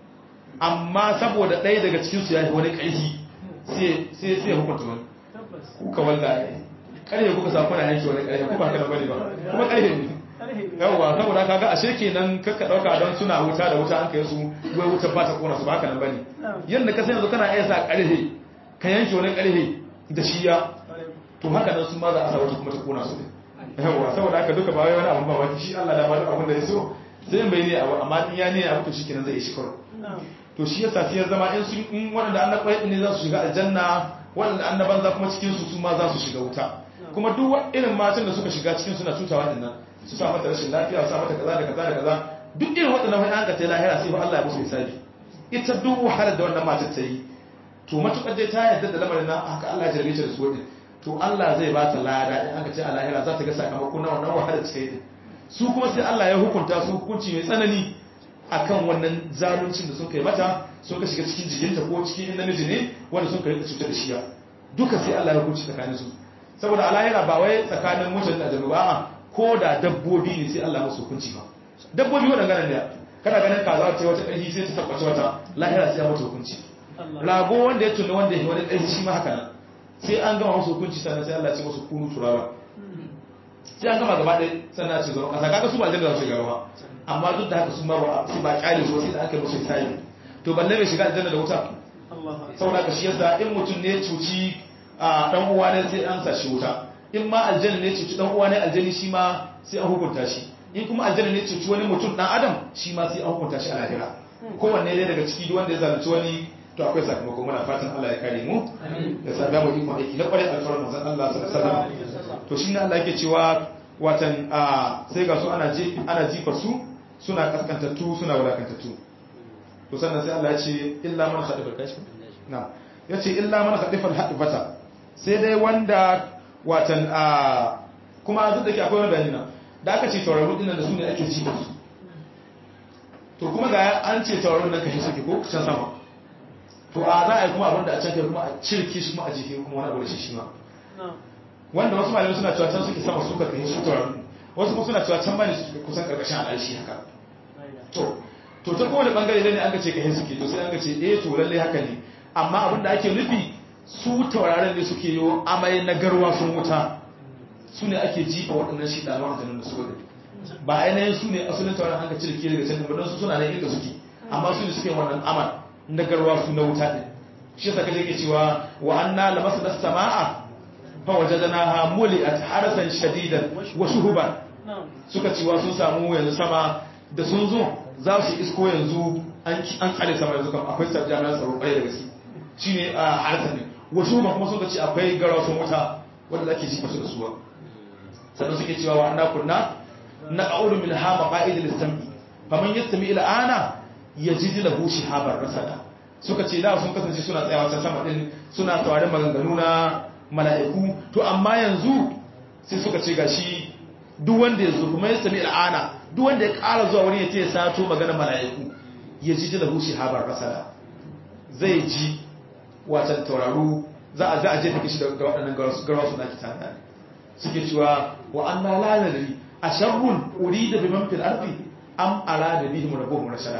B: amma saboda ɗaya daga cikin su ya yi wani ƙarfi sai sai hukunta wani kuka wanda ne ƙarfe kuka sa kuna yanke wani ƙarfe kuma haka da bane ba kuma ƙarfe ne yawwa saboda kaga ashe kenan kakka dauka don suna wuta da wuta an kai su wai wutar ba ta kona su ba haka nan bane yanda ka san yanzu kana iya sa ƙarfe ka yanke wani ƙarfe da shiya to haka nan su ma za a sa wata kuma ta kona su ne yawwa saboda haka duka ba wai wani abun ba wani shi Allah da ba duk abun da ya so sai bai ne abu amma in ya ne abu to shikenan zai yi shi karo to shi yasa sai ya zama in sun in waɗanda an na ne za su shiga aljanna waɗanda an na banza kuma cikin su su ma za su shiga wuta kuma duk irin matan da suka shiga cikin suna cutawa din nan su sa mata rashin lafiya su sa mata kaza da kaza da kaza duk irin waɗannan wani an ka tai lahira sai fa Allah ya musu hisabi ita duk wahalar da wannan matar ta yi to matukar dai ta yarda da lamarin nan haka Allah ya jarbe ta da su wadin to Allah zai ba ta lada in aka ce a lahira za ta ga sakamako na wannan wahalar ta yi su kuma sai Allah ya hukunta su hukunci mai tsanani akan wannan zaluncin da sun kai mata sun ka shiga cikin jikinta ko cikin namiji ne wanda sun kai cuta da shiya duka sai Allah ya hukunci tsakanin su saboda a lahira ba wai tsakanin mutane da aljanu ba ko da dabbobi ne sai Allah musu hukunci ba dabbobi waɗanda ne kana ganin kaza ce wata ƙarfi sai ta tabbace wata lahira sai ya mutu hukunci rago wanda ya tunni wanda ya wani ƙarfi shi ma haka nan sai an gama musu hukunci sannan sai Allah ya ce musu kunu turaba sai an gama gaba ɗaya sannan ce zama ƙasa kaga su ba aljanna za su shiga ba amma duk da haka su ma ba su ba ƙyale su sai da aka musu hisabi to balle bai shiga aljanna da wuta saboda ka shi yasa in mutum ne cuci a dan uwa ne sai an sa shi wuta in ma aljanna ne cuci dan uwa ne aljanni shi ma sai an hukunta shi in kuma aljanna ne cuci wani mutum dan adam shi ma sai an hukunta shi a lahira kowanne ne daga ciki duk wanda ya zalunci wani to akwai sakamako muna fatan Allah ya kare mu da sada mu ikon aiki na kwarai alfarar manzon Allah sallallahu alaihi wasallam to shi ne Allah yake cewa watan a sai ga su ana ji ana jifar su suna kaskantattu suna wulakantattu to sannan sai Allah ya ce illa man khadifa kashi na yace illa man khadifa al-hadifata sai dai wanda watan a kuma duk da ke akwai wani bayani na da aka ce tauraron dinnan da su ne ake jifar su to kuma ga an ce tauraron nan kashi suke ko can sama to a za a yi kuma abin da a can kai kuma a cirki shi kuma a jihe kuma wani abu da shi shi ma wanda wasu malamai suna cewa can suke sama suka kai su tauraron wasu kuma suna cewa can bane su kusan karkashin al'arshi haka to to ta kowane bangare ne an ga ce kai suke to sai an ga ce eh to lalle haka ne amma abin da ake nufi su tauraron ne suke yi amai na garwa sun wuta su ne ake jifa waɗannan shi ɗalwan da su wadda ba ainihin su ne asalin tauraron an ga cirki daga can ba su suna nan inda suke amma su ne suke wannan amal na garwa su na wuta ɗin shi saka ke cewa wa anna lamasa da sama'a fa wajadnaha muli'at harasan shadidan wa shuhuban suka cewa sun samu yanzu sama da sun zo za su isko yanzu an tsare sama yanzu kam akwai jami'an tsaro kwarai da gaske shine a harasan ne wa shuhuban kuma suka ce akwai garwa sun wuta wanda ake jifa su da suwa sannan suke cewa wa anna kunna naqulu min ha maqa'id lis-sam'i faman yastami ila ana yajid lahu shihaban rasada suka ce da sun kasance suna tsayawa can sama din suna sauraron maganganu na mala'iku to amma yanzu sai suka ce gashi duk wanda ya zo kuma ya sami al'ana duk wanda ya ƙara zuwa wani ya ce ya sato magana mala'iku ya ji da hushi habar rasala zai ji watan tauraru za a za a je take shi da waɗannan garwa suna kita da suke cewa wa an na lalari a sharrun uri da biman fil ardi am ala da bihim rabbuhum rashada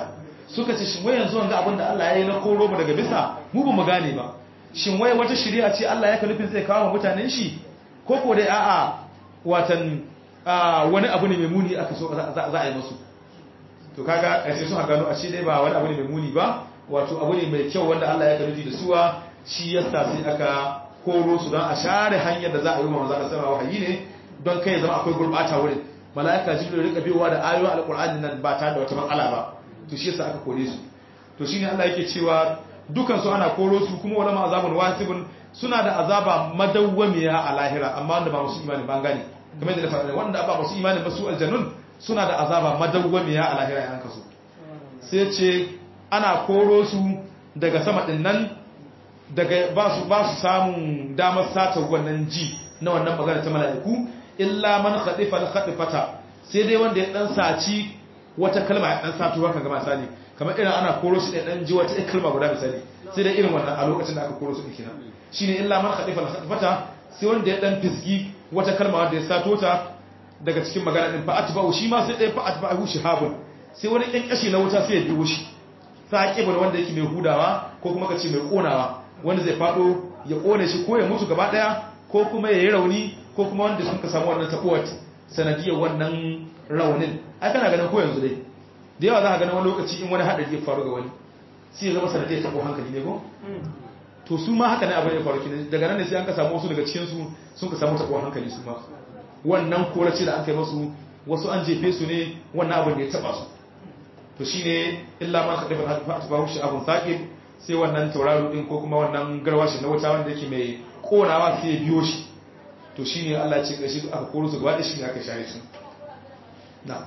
B: suka ce shin wai yanzu wanga abin da Allah ya yi na koro mu daga bisa mu ba mu gane ba shin wai wata shari'a ce Allah ya ka nufin zai kawo mutanen shi ko ko dai a'a watan wani abu ne mai muni aka so za a yi musu to kaga ƙarshe sun gano a shi dai ba wani abu ne mai muni ba wato abu ne mai kyau wanda Allah ya ka nufi da suwa shi yasa sai aka koro su don a share hanyar da za a yi wa manzo sama wahayi ne don kai zama akwai gurbata wurin mala'ika jibril rika biyowa da ayoyin alqur'ani nan ba tare da wata matsala ba to shi yasa aka kore su to shine Allah yake cewa dukan su ana koro su kuma wala ma azabun wasibun suna da azaba madawwamiya a lahira amma wanda ba musu imani ban gane kamar da faɗa wanda ba musu imani ba su aljannun suna da azaba madawwamiya a lahira yan kaso sai ce ana koro su daga sama din nan daga ba su ba su samun damar sata wannan ji na wannan magana ta mala'iku illa man khadifa al-khadifata sai dai wanda ya dan saci wata kalma ya dan sato haka ga misali kamar irin ana koro su da dan ji wata kalma guda misali sai dai irin wannan a lokacin da aka koro su kenan shine illa man khadifa al-khadifata sai wanda ya dan fisgi wata kalma wanda ya sato ta daga cikin magana din fa atba'u shi ma sai dai fa atba'u shihabun sai wani ɗan kashi na wuta sai ya biyo shi saqibul wanda yake mai hudawa ko kuma kace mai konawa wanda zai fado ya kone shi ko ya mutu gaba daya ko kuma ya yi rauni ko kuma wanda sun ka samu wannan tabuwar sanadiyar wannan raunin ai kana ganin ko yanzu dai da yawa za ka ganin wani lokaci in wani haɗari ya faru ga wani sai ya zama sanadiyar tabo hankali ne ko to su ma haka ne abin ya faru kine daga nan ne sai an ka samu wasu daga cikin su sun ka samu tabo hankali su ma wannan korace da an kai masu wasu an jefe su ne wannan abin da ya taba su to shine illa ma khadifa atbahu shi abun saqib sai wannan tauraro din ko kuma wannan garwashi na wuta wanda yake mai konawa sai ya biyo shi to shine Allah ya ce kashi aka koro su gaba da shi ne aka share su na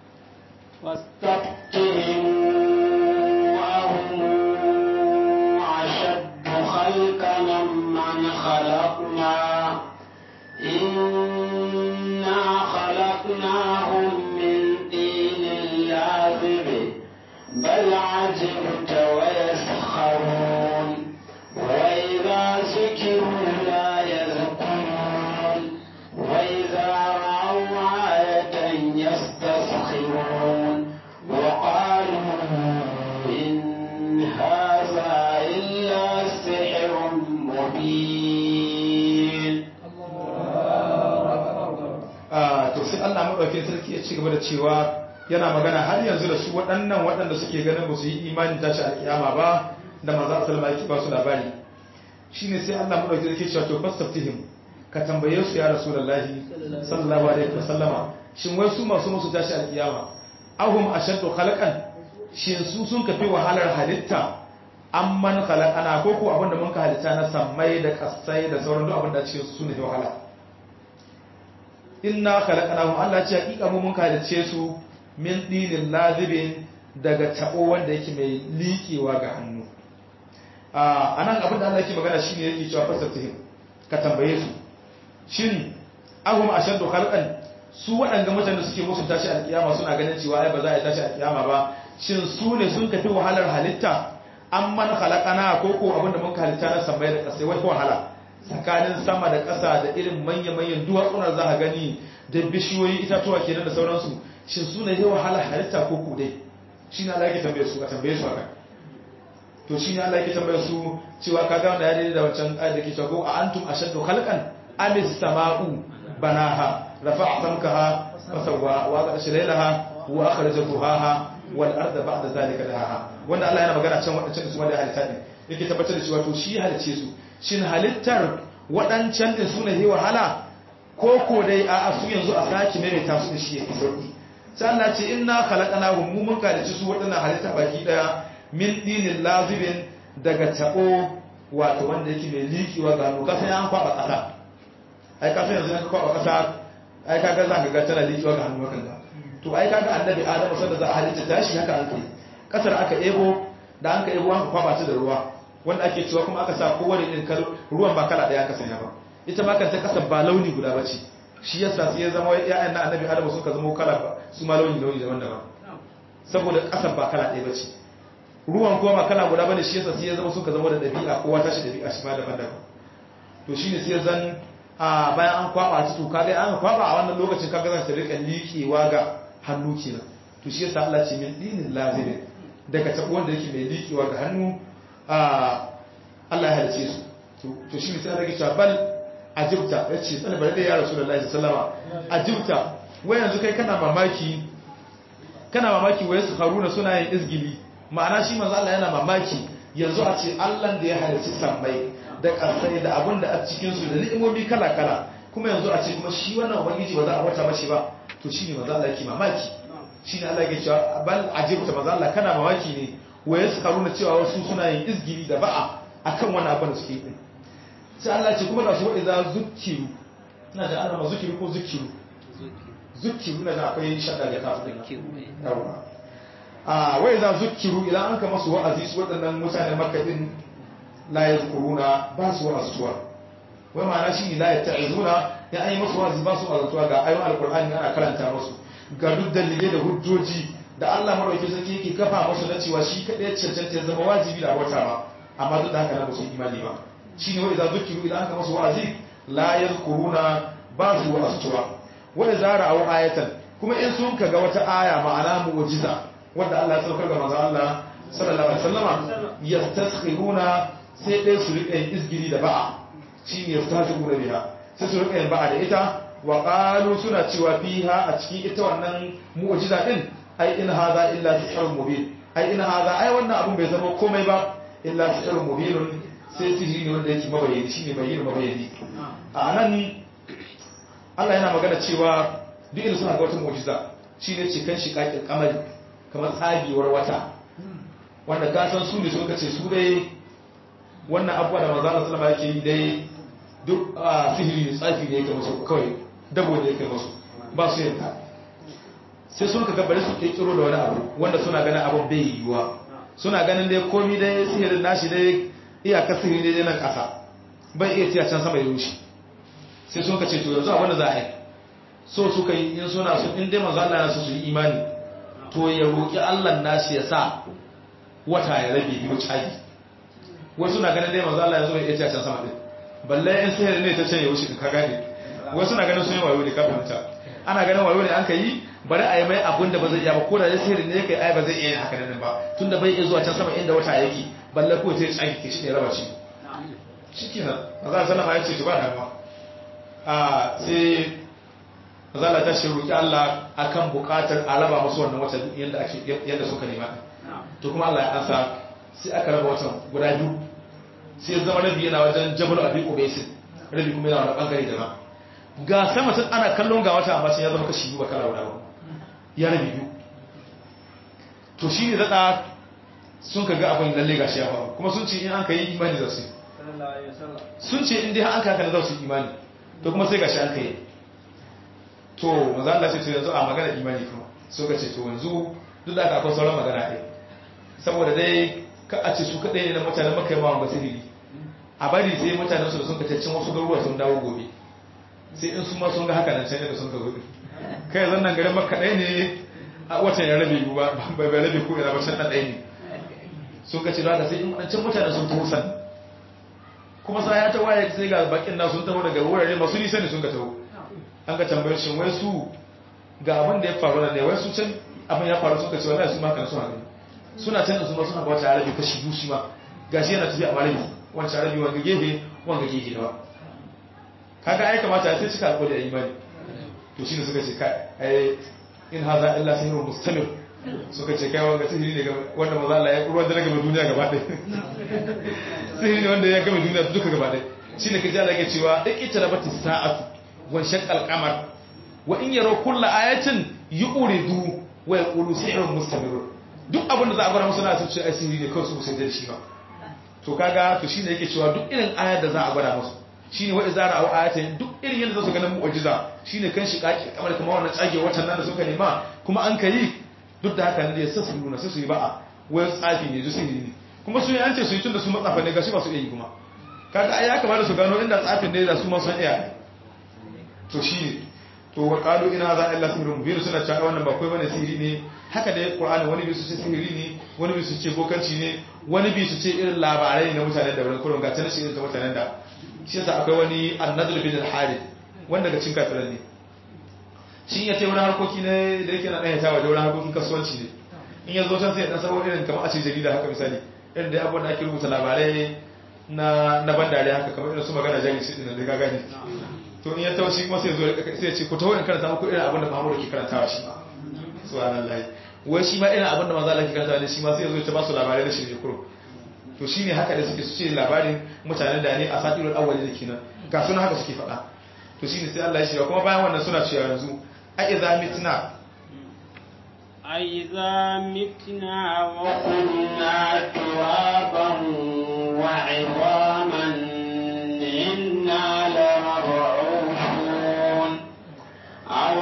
A: واستفتهم أهم أشد خلقا من خلقنا إنا خلقناهم من طين لازب بل عجبت ويسخرون وإذا ذكروا لا يذكرون وإذا رأوا آية يستسخرون وقالوا إن هذا إلا سحر مبين
B: to sai Allah madaukakin sarki ya ci gaba da cewa yana magana har yanzu da su waɗannan waɗanda suke ganin ba su yi imanin tashi alkiyama ba da manzo sallama yake ba su labari shine sai Allah madaukakin sarki ya ce to fastaftihim ka tambaye su ya rasulullahi sallallahu alaihi wasallama shin wai su masu musu tashi alkiyama ahum ashaddu khalqan shin su sun kafi wahalar halitta amman khalaqana ko ko abinda mun ka halitta na sammai da kasai da sauran duk abinda cikin su ne wahala inna khalaqnahum Allah ce hakika mu mun kalice su min dinin lazibin daga tabo wanda yake mai likewa ga hannu a anan abin da Allah yake magana shine yake cewa fasatihim ka tambaye su shin ahum ashaddu khalqan su waɗanda mutane suke musu tashi alkiyama suna ganin cewa ai ba za a yi tashi alkiyama ba shin su ne sun kafi wahalar halitta amman khalaqana ko ko abinda mun halitta na sammai da kasai wai wahala tsakanin sama da ƙasa da irin manya-manyan duwatsunar za a gani da bishiyoyi itatuwa kenan da sauransu shin su ne wahala halitta ko kudai shi ne Allah yake tambaye su a tambaye su haka to shi ne Allah yake tambaye su cewa ka ga wanda ya daidai da wancan ayat da ke cewa a antum ashaddu khalqan am as-sama'u banaha rafa'a samkaha fasawwa wa qad shalaha wa akhraja duhaha wal arda ba'da zalika dahaha wanda Allah yana magana can wadancan su wanda halitta ne yake tabbatar da cewa to shi halice su shin halittar waɗancan da su ne wahala ko ko dai a su yanzu a sake maimaita su da shi ya fi sauƙi sai Allah ce inna khalaqnahum mu mun kalici su waɗannan halitta baki daya min dinin lazibin daga tabo wato wanda yake mai likiwa ga hannu kasan an kwaba ƙasa ai kasan yanzu an kwaba ƙasa ai kaga za ka ga tana likiwa ga hannu hakan to ai kaga annabi adamu sanda za a halitta tashi haka an kai kasar aka ebo da an ka ebo an kwaba ta da ruwa wanda ake cewa kuma aka sa kowane irin ruwan ba kala daya aka sanya ba ita ma kanta kasar ba launi guda ba ce shi yasa sai ya zama ya'yan na annabi adamu suka zama kala ba su ma launi launi daban-daban saboda kasar ba kala ɗaya ba ce ruwan kuma ba kala guda bane shi yasa sai ya zama suka zama da ɗabi'a kowa tashi ɗabi'a shi ma daban-daban to shine sai zan a bayan an kwaba ta to kaga an kwaba a wannan lokacin kaga zan ta rika liƙewa ga hannu kenan to shi yasa Allah ce min dinin lazirin daga tabo wanda yake mai liƙewa ga hannu a Allah ya halice su to shi ne sai rage cewa bal ajibta ya ce tsana bari da ya rasu da Allah sallama ajibta wai yanzu kai kana mamaki kana mamaki wai su haruna suna yin izgili ma'ana shi manzo Allah yana mamaki yanzu a ce Allah da ya halice sammai da ƙasai da abin da a cikin su da ni'imomi kala kala kuma yanzu a ce kuma shi wannan ubangiji ba za a wata mashi ba to shi ne manzo Allah yake mamaki shi ne Allah yake cewa bal ajibta manzo Allah kana mamaki ne wai su haruna cewa wasu suna yin izgili da ba'a akan wani abin da suke yi sai Allah ce kuma da su wa'iza zukiru ina da ana zukiru ko zukiru zukiru na da akwai shaɗa da kafin yawa a wa'iza zukiru idan an kama su wa'azi su waɗannan mutanen makadin layar kuruna ba su wa'azuwa wai ma'ana shi ne layar ta'izuna ya an yi masu wa'azi ba su wa'azuwa ga ayon alkur'ani ana karanta masu ga duk dalilai da hujjoji da Allah marauki sarki yake kafa masu na cewa shi kaɗai cancanta ya zama wajibi da wata ba amma duk da haka na ba su imani ba shi ne wa'iza zukiru idan aka masu wa'azi la yadhkuruna ba su wa'azuwa wa idza ra'aw ayatan kuma in sun kaga wata aya ma'ana mu'jiza wanda Allah ya saukar ga manzo Allah sallallahu alaihi wasallama yastaskhiruna sai dai su rika yin izgiri da ba'a shi ne yastaskhiruna biha sai su rika yin ba'a da ita wa qalu suna cewa fiha a cikin ita wannan mu'jiza din ai in hadha illa sihrun mubin ai in hadha ai wannan abun bai zama komai ba illa sihrun mubinun sai sihiri ne wanda yake mabayani shi ne bayyana mabayani a nan Allah yana magana cewa duk inda suna ga wata mu'jiza shi ne cikin shiƙaƙin kamari kamar tsagewar wata wanda gasan su ne suka ce su dai wannan abuwa da manzo Allah sallama yake yi dai duk sihiri ne tsafi ne yake musu kawai dabo ne yake musu ba su yanka sai sun ka gabare su kirkiro da wani abu wanda suna ganin abin bai yiwuwa suna ganin dai komi dai sihirin nashi dai iyakar sihiri dai nan ƙasa bai iya tiya can sama ya rushe sai sun ka ce to yanzu abin da za a yi so suka yi in suna su in dai manzo Allah ya su yi imani to ya roki Allah nashi ya sa wata ya rabe biyu cagi wasu na ganin dai manzo Allah ya zo ya iya tiya can sama din balle in sihiri ne ta ce ya rushe ka gane wasu na ganin sun yi wayo ne kafin ta ana ganin wayo ne an ka yi bari a yi mai abin da ba zai iya ba ko da ya sihiri ne kai ai ba zai iya yin haka nan ba tunda bai iya zuwa can sama inda wata yake balle ko sai tsaki ke shi ne raba shi shikenan maza sallama ya ce to ba damuwa a sai maza ta shi roki Allah akan bukatar a raba musu wannan wata yanda ake yanda suka nema to kuma Allah ya ansa sai aka raba watan guda biyu sai zama rabi yana wajen Jabal Abi Qubais rabi kuma yana wani bangare daban ga sama sun ana kallon ga wata amma sai ya zama kashi biyu ba kala guda ba ya rabi biyu to shi ne zaɗa sun ka ga abin lalle ga shi ya faru kuma sun ce in an ka yi imani za su sun ce in dai an ka haka za su yi imani to kuma sai ga shi an ka yi to maza Allah ce to yanzu a magana imani kuma so ka ce to yanzu duk da aka akwai sauran magana ɗaya saboda dai ka a ce su kaɗai ne na mutanen maka yi mawan basiri a bari sai mutanen su da sun ka cin wasu garuruwa sun dawo gobe sai in su ma sun ga haka nan can da sun ka zo kai zan nan garin maka ɗaya ne a watan ya rabe ba bai rabe ko ina ba can ɗan ɗaya ne sun ka ce da sai in can mutane sun taho san kuma sa ya ta waye sai ga bakin na sun taho daga wurare masu nisa ne sun ka taho an ka tambayar shi wai su ga abin da ya faru da ne wai su can abin ya faru sun ka ce wallahi su ma kan suna gani suna can su ma suna wata arabi kashi biyu shi ma gashi yana tafiya a malabi wancan arabi wanga gefe wanga gefe dawa kaga ai kamata sai cika alƙawari a imani to shine suka ce kai ai in haza illa sihrun mustamir suka ce kai wanga sihiri ne wanda maza Allah ya ruwan da gaba duniya gaba ɗaya sihiri ne wanda ya gama duniya duka gaba ɗaya shine kaji Allah yake cewa ikita rabati sa'atu wan shaqqal qamar wa in yaraw kulla ayatin yu'ridu wa yaqulu sihrun mustamir duk abin da za a gwada musu na sun ce ai sihiri ne kawai su sai da shi ba to kaga to shine yake cewa duk irin ayar da za a gwada musu shine wa izara aw ayatin duk irin yadda za su ganin mu'jiza shine kan shi kaki kamar kuma wannan tsage watan nan da suka nema kuma an kai duk da haka ne ya sassu nuna sai su yi ba'a wai tsafi ne duk sihiri ne kuma su yi an ce su yi tun da su matsafa ne gashi ba su iya yi kuma kaga ai ya kamata su gano inda tsafin ne da su ma sun iya to shine to wa qalu ina za illa sihrun mubin suna cewa wannan ba kai bane sihiri ne haka da qur'ani wani bi su ce sihiri ne wani bi su ce bokanci ne wani bi su ce irin labarai na mutanen da wurin kurun ga tana shi irin mutanen da shi yasa akwai wani annadul bin al-harith wanda daga cikin kafiran ne shi ya ce wani harkoki ne da yake na ɗaya ta waje wani harkokin kasuwanci ne in ya zo can sai ya dan sabo irin kamar a ce jarida haka misali irin da abubuwan da ake rubuta labarai na na ban dariya haka kamar irin su magana jari shi din da ka gane to in ya taushi kuma sai ya zo sai ya ce ku tawo in karanta muku irin abin da Muhammadu ke karantawa shi ma subhanallahi wai shi ma irin abin da manzo Allah ke karantawa ne shi ma sai ya zo ya ta ba su labarai da shirye kuro to shine haka da suke su ce labarin mutanen da ne a satirul awwali da kenan ga suna haka suke faɗa to shine sai Allah ya shirya kuma bayan wannan suna cewa yanzu a idza mitna
A: أإذا متنا وكنا ترابا وعظاما إنا لمبعوثون أو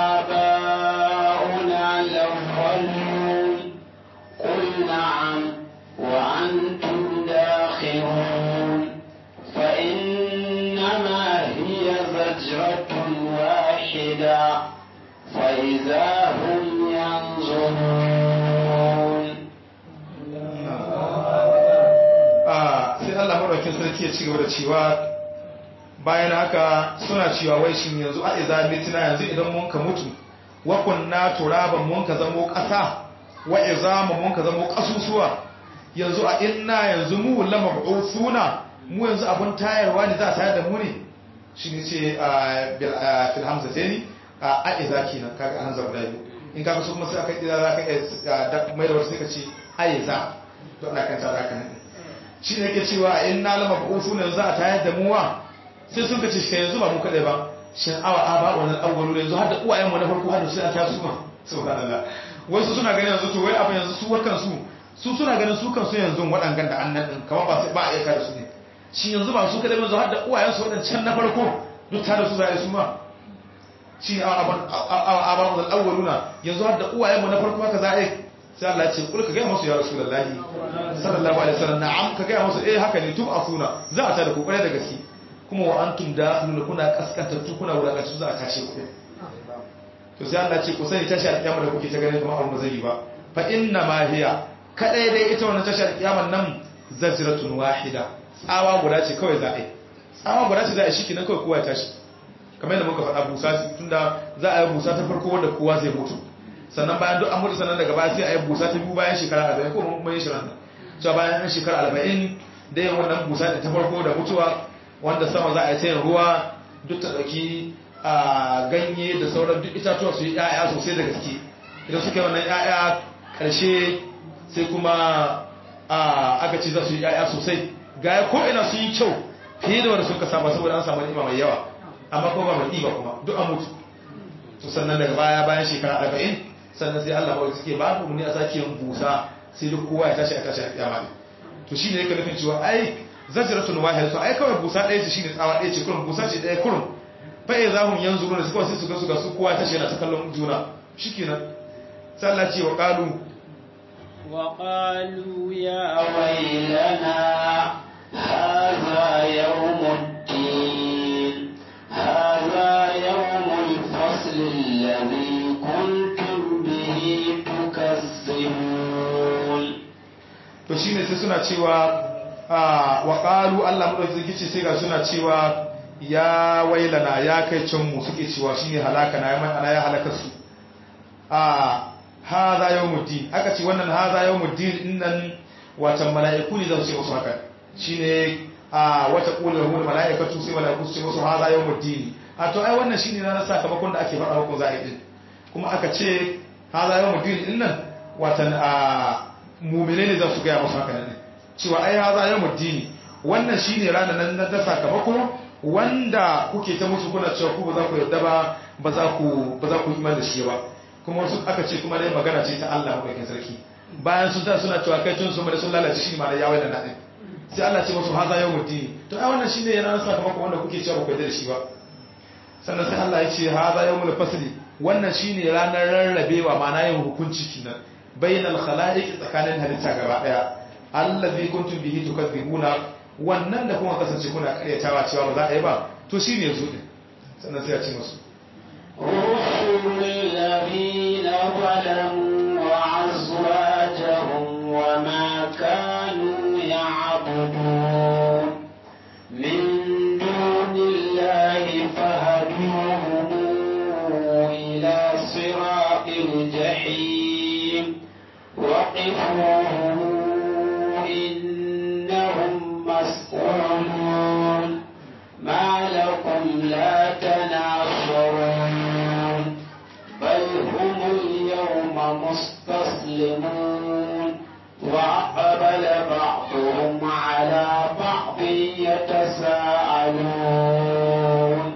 A: آباؤنا الأولون قل نعم وأنتم داخرون فإنما هي زجرة واحدة فإذا هم ينظرون
B: sai Allah maɗaukin sarki ya ci gaba da cewa bayan haka suna cewa wai shin yanzu a iza mitina yanzu idan mun ka mutu wa kunna turaban mun ka zamo ƙasa wa izama mun ka zamo ƙasusuwa yanzu a inna yanzu mu lama suna mu yanzu abun tayarwa ne za a tayar da mu ne shi ne ce a fil hamza ce ni a iza kenan kaga an zaba da biyu in kaga su kuma sai aka iza za ka iya mai da wasu sai ka ce a iza to ana kan tsara kan shi ne yake cewa a inna lama suna yanzu a tayar da mu wa sai sun ka ce shi yanzu ba mu kaɗai ba shin awa a ba wannan awwalu yanzu har da uwayen mu na farko har da su a ta su ma subhanallah wasu suna ganin yanzu to wai abin yanzu su wakan su su suna ganin su kansu yanzu waɗangan da annan ɗin kamar ba sai ba a iya da su ne shi yanzu ba su kaɗai yanzu har da uwayen su waɗancan na farko duk tare su za a yi su ma shi ne a ba mu da awwaluna yanzu har da uwayen mu na farko haka za a yi sai Allah ya ce kul ka gaya musu ya rasulullahi sallallahu alaihi wasallam na'am ka gaya musu eh haka ne tub afuna za a tada ku kware da gaske kuma wa antum dakhilun kuna kaskantattu kuna wulakantu za a tashe ku to sai Allah ce ku sani tashi alƙiyama da kuke ta ganin kamar abu zai yi ba fa inna ma hiya kadai dai ita wannan tashi alƙiyaman nan zajratun wahida tsawa guda ce kawai za a yi tsawa guda ce za a yi shikenan kawai kowa ya tashi kamar yadda muka faɗa busa tunda za a yi busa ta farko wanda kowa zai mutu sannan bayan duk an mutu sannan daga baya sai a yi busa ta biyu bayan shekara arba'in ko mun yi shirin nan cewa bayan shekara arba'in da yin wannan busa ta farko da mutuwa wanda sama za a yi ta yin ruwa duk ta ɗauki a ganye da sauran duk itatuwa su yi ‘ya'ya sosai da gaske idan suka yi wannan ‘ya'ya ƙarshe sai kuma aka ce za su yi ‘ya'ya sosai gaya ko ina su yi kyau fiye da wanda suka saba saboda an samu ni'ima mai yawa amma ko ba mai ɗiba kuma duk an mutu to sannan daga baya bayan shekara arba'in sannan sai Allah kawai suke ba mu ne a sake yin busa sai duk kowa ya tashi a tashi a kiyama ne to shine yake nufin cewa ai zajratun wahid to ai kawai busa ɗaya ce shine tsawa ɗaya ce kurum busa ce ɗaya kurum fa'i za mu yanzu ruwa suka wasu suka suka su kowa ta yana ta kallon juna shi kenan sallah ce wa ƙalu
A: wa ƙalu ya wailana haza yawmuddin haza yawmul fasl alladhi kuntum bihi tukazzibun
B: to shine sai suna cewa wa ƙalu Allah madaukakin ce sai ga suna cewa ya wailana ya kai can mu suke cewa shine halaka na yaman ana ya halaka su a hadha yawmuddin aka ce wannan hadha yawmuddin dinnan watan mala'iku ne za su ce musu haka shine a wata qulu lahum mala'ikatu sai mala'iku su ce musu hadha yawmuddin a to ai wannan shine ranar sakamakon da ake faɗa muku za a yi din kuma aka ce hadha yawmuddin dinnan watan a mu'mine ne za su ga musu haka ne cewa ai hadha yawmuddin wannan shine ranar nan na sakamako wanda kuke ta musu kuna cewa ku ba za ku yarda ba ba za ku ba za ku iman da shi ba kuma wasu aka ce kuma dai magana ce ta Allah mabakin sarki bayan sun ta suna cewa kai tun su mai sun lalace shi ma da yawai da nadin sai Allah ce musu haza yawmud din to ai wannan shine yana sakamako wanda kuke cewa ba ku yarda da shi ba sannan sai Allah ya ce haza yawmul fasli wannan shine ranar rarrabewa ma'ana yin hukunci kenan bainal khalaiq tsakanin halitta gaba daya allazi kuntum bihi tukadzibuna wannan da kuma kasance kuna karyatawa cewa ba za a yi ba to shi ne zo din sannan sai a ce musu
A: رسل الذين ظلموا وأزواجهم وما كانوا يعبدون من دون الله فهدوهم إلى صراط الجحيم وقفوهم إنهم مسؤولون ما لكم لا تناصرون بل هم اليوم مستسلمون وأقبل بعضهم على بعض يتساءلون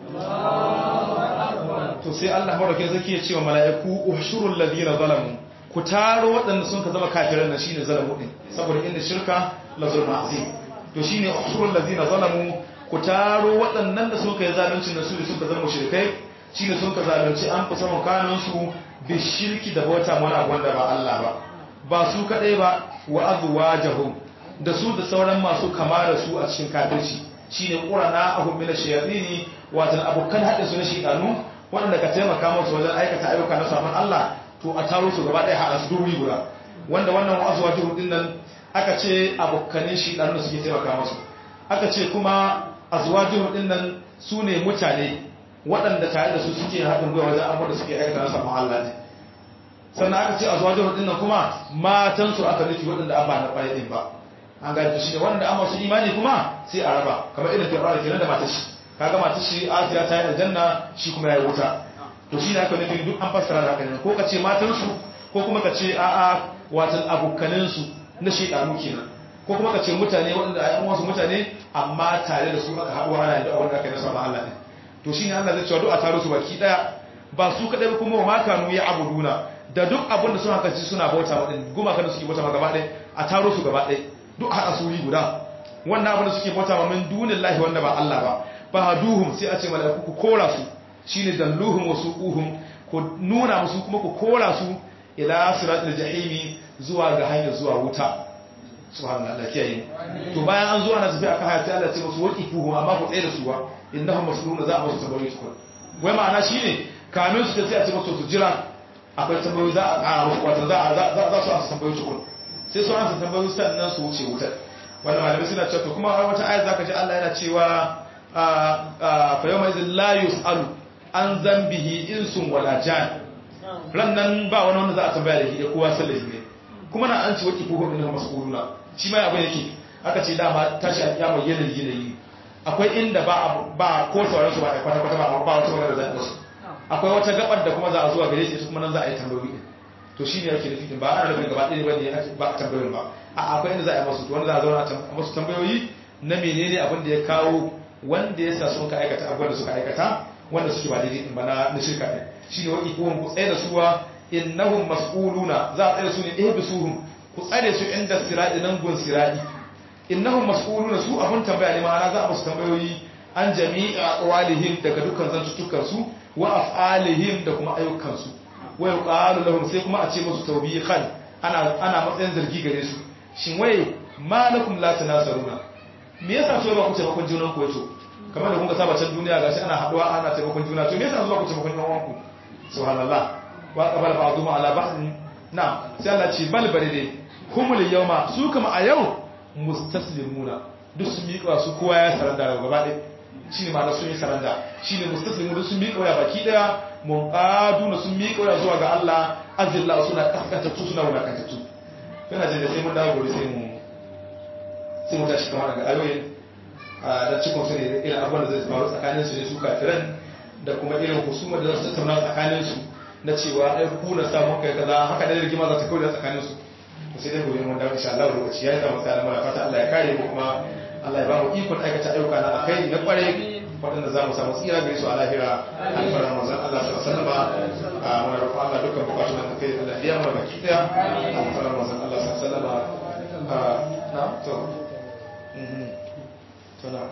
B: to sai Allah madaukakin zaki ya ce wa mala'iku ushurul ladina zalamu ku taro waɗanda sun ka zama kafiran nan shine zalamu din saboda inda shirka la zulma azim to shine ushurul ladina zalamu ku taro waɗannan da suka yi zalunci da su da suka zama mushrikai shine sun ka zalunci an fi samun kanun su bi shirki da bauta mana wanda ba Allah ba ba su kadai ba wa azwajahum da su da sauran masu kama da su a cikin kafirci shine qurana ahum min ash-shayatin watan abokan hadin su na shaytanu waɗanda ka taimaka musu wajen aikata ayyuka na saman Allah to a taro su gaba ɗaya haɗa su duri guda wanda wannan azwajahum din nan aka ce abokanin shaytanu suke taimaka musu aka ce kuma azwajahum din nan su ne mutane waɗanda tare da su suke haɗin gwiwa wajen abubuwan da suke aikata na saman Allah ne sannan aka ce azwajahum din nan kuma matansu aka nufi waɗanda an ba na ƙwaye ɗin ba an gani shi ne wanda an masu imani kuma sai a raba kamar irin fir'auna kenan da matar shi kaga matar shi Asiya ta yi aljanna shi kuma ya yi wuta to shi ne aka nufi duk an fassara da haka ne ko ka ce matansu ko kuma ka ce a'a watan abokanin su na shedanu kenan ko kuma ka ce mutane waɗanda a yan wasu mutane amma tare da su aka haɗu ana da abin da aka yi na sama Allah ne to shi ne Allah zai cewa duk a taro su baki ɗaya ba su kaɗai ba kuma ma kanu ya abuduna da duk abin da suna kaci suna bauta wa ɗin gumaka da suke bauta ma gaba ɗaya a taro su gaba ɗaya duk haɗa suri guda wannan abin da suke bauta ma min dunin lahi wanda ba Allah ba ba duhum sai a ce mala'iku ku kora su shine dalluhum wa suquhum ku nuna musu kuma ku kora su ila siratul jahimi zuwa ga hanyar zuwa wuta subhanallah Allah kiyaye to bayan an zo ana tafi akan hayati Allah ce musu waqifuhum amma ku tsaye da su ba innahum masrurun za a musu tambayoyi tukun wai ma'ana shine kamin su sai a ce musu su jira akwai tambayoyi za a ƙara musu wato za a za su ansa tambayoyi tukun sai su ansa tambayoyi sannan su wuce wutar wannan malamai suna cewa to kuma wata ayat zaka ji Allah yana cewa fa yawma idhil la yus'alu an zambihi insun wala jan rannan ba wani wanda za a tambaya da shi da kowa sallahi ne kuma na an ci waki ko hukumin mas'uluna shi ma abin yake aka ce dama tashi a kiyama yanayi yanayi akwai inda ba ba ko sauran su ba a kwata kwata ba ba wata magana da su akwai wata gabar da kuma za a zuwa gare shi kuma nan za a yi tambayoyi din to shine yake nufi din ba ana rubin gaba ɗaya bane ba a tambayoyin ba a akwai inda za a yi masu to wanda za a zauna a masu tambayoyi na menene abin da ya kawo wanda ya sa suka aikata abubuwan da suka aikata wanda suke ba daidai din ba na shirka din shine wa ikuhum ku tsaye da suwa innahum mas'uluna za a tsaye da su ne ihbisuhum ku tsare su inda sirati nan gun sirati innahum mas'uluna su abun tambaya ne ma'ana za a musu tambayoyi an jami'a aqwalihim daga dukkan zantuttukan su wa af'alihim da kuma ayyukan su wa yuqalu lahum sai kuma a ce musu tawbihan ana ana matsayin zargi gare su shin wai malakum la tanasaruna me yasa so ba ku taimakon junan ku yato kamar da kun ga saba can duniya gashi ana haduwa ana taimakon juna to me yasa zuwa ku taimakon yan uwanku subhanallah wa qabala ba'dhum ala ba'd na sai Allah ce bal bare dai humul yawma su kuma a yau mustaslimuna duk sun miƙa su kowa ya saranda daga gaba ɗaya shine ma sun yi saranda shine mustaslimu duk sun miƙa ya baki daya munqaduna sun miƙa ya zuwa ga Allah azillah suna kaskantattu suna wulakantattu kana jin da sai mun dawo gobe sai mu sai mu tashi kamar daga ayoyin da cikin su ne irin abubuwan da zai faru tsakanin su ne su kafiran da kuma irin husuma da za su tattauna tsakanin su na cewa ai ku na samu kai kaza haka da rigima za ta kawo da tsakanin su to sai dai gobe mun dawo insha Allah lokaci yayi da mutane muna fata Allah ya kare mu kuma Allah ya ba mu ikon aikata ayyuka na akai na kware waɗanda za mu samu tsira gare su a lahira alfarar manzon Allah sallallahu alaihi wasallam muna roƙon Allah dukkan bukatun da kai Allah ya mu baki daya alfarar manzon Allah sallallahu alaihi wasallam na to to na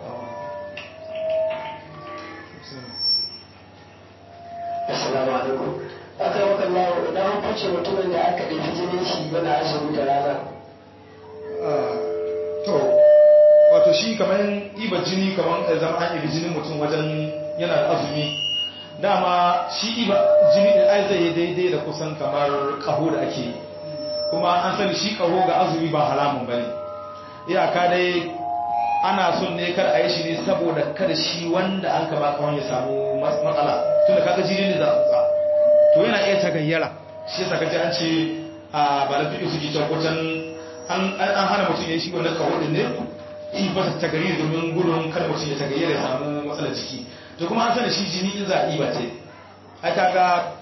A: Assalamu alaikum. Aka yi maka lawo idan an fice mutumin da aka ɗauki jinin shi yana azumi da rana.
B: To, wato shi kamar iba jini kamar zama an ibi jinin mutum wajen yana da azumi. Dama shi iba jini da ai zai daidai da kusan kamar ƙaho da ake yi. Kuma an sani shi ƙaho ga azumi ba halamun ba ne. Iyaka dai ana son ne kar a yi shi ne saboda kada shi wanda an ka ba kawai ya samu matsala tunda kaga jini ne za a tsotsa to yana iya tagayyara shi yasa kace an ce a ba da fiƙi suke cewa wajen an hana mutum ya yi shi wannan kawo din ne in ba ta gari domin gudun kada mutum ya tagayyar ya samu matsalar jiki to kuma an sani shi jini in za a yi ba ce ai kaga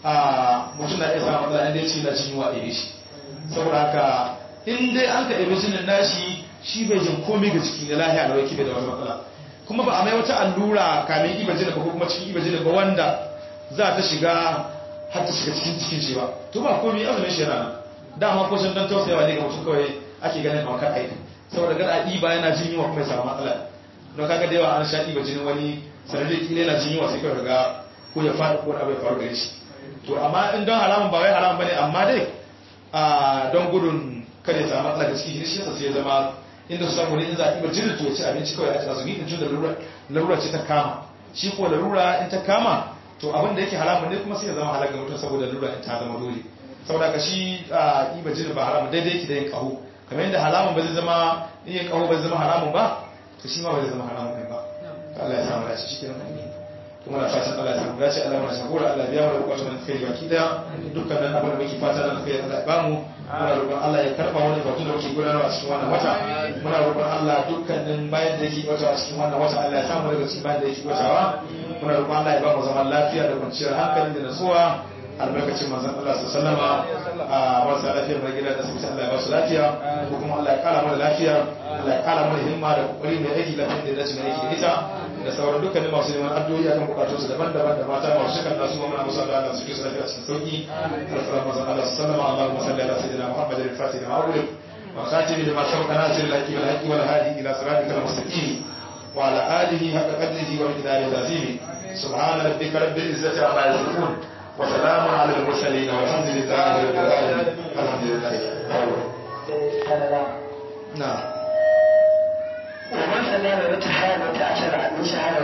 B: mutum na iya samun matsala inda ya ce na jini wa ɗaya shi saboda haka in dai an ka ɗabi jinin nashi shi bai jin komai ga jiki na lahiya da wake bai da wata matsala kuma ba a mai wata allura kamin iba jinin ba ko kuma cikin iba jinin ba wanda za ta shiga har ta shiga cikin cikin shi ba to ba komai azumin shi yana nan dama ko sun dan tausayawa ne ga mutum kawai ake ganin kamar kan aiki saboda gada iba yana jin yunwa kuma ya samu matsala don kaga da yawa an sha iba jinin wani sanadai kila yana jin yunwa sai kawai ga ko ya faɗi ko abu ya faru gare shi to amma in don haramun ba wai haramun bane amma dai a don gudun kada ya samu matsala da cikin shi yasa sai ya zama inda su samu ne in za a iba jinin to ya ci abinci kawai a ci azumi in tun da larura ce ta kama shi ko larura in ta kama to abin da yake haramun ne kuma sai ya zama halal ga mutum saboda larura in ta zama dole saboda ka shi a iba jinin ba haramun daidai yake da yin kaho kamar yadda haramun ba zai zama yin kaho ba zai zama haramun ba to shi ma ba zai zama haramun ne ba Allah ya samu dace shi kenan kuma na fatan Allah ya samu dace Allah ya shagora Allah ya biya mu bukatun nan kai baki daya dukkan nan abin da muke fata nan kai Allah ya bamu muna roƙon Allah ya karba wani batu da muke gudanarwa a cikin wannan wata muna roƙon Allah dukkanin bayan da yake wata a cikin wannan wata Allah ya samu daga cikin bayan da yake watawa muna roƙon Allah ya ba mu zaman lafiya da kwanciyar hankali da nasuwa albarkacin manzon Allah su sallama a marasa lafiyar mai gida da su Allah ya ba su lafiya ko kuma Allah ya kara mana lafiya Allah ya kara mana himma da kokari mai aiki lafiya da dace mai aiki da ita da sauran dukkanin masu neman addu'o'i akan bukatun su daban-daban da mata masu shikan nasu ma muna musu Allah da suke su lafiya cikin sauki alfarar manzon Allah su sallama Allahumma salli ala sayyidina Muhammad al-Fatih da ma'ulid wa khatim lima sabaqa nasir al-haqi wal haqi wal hadi ila siratikal mustaqim wa ala alihi haqqa qadrihi wa miqdarihi al-azim سبحان ربك رب العزة عما يصفون وسلام على المرسلين والحمد لله رب العالمين الحمد لله نعم
A: ومن سمع بمتحال وتعشر عن شهادة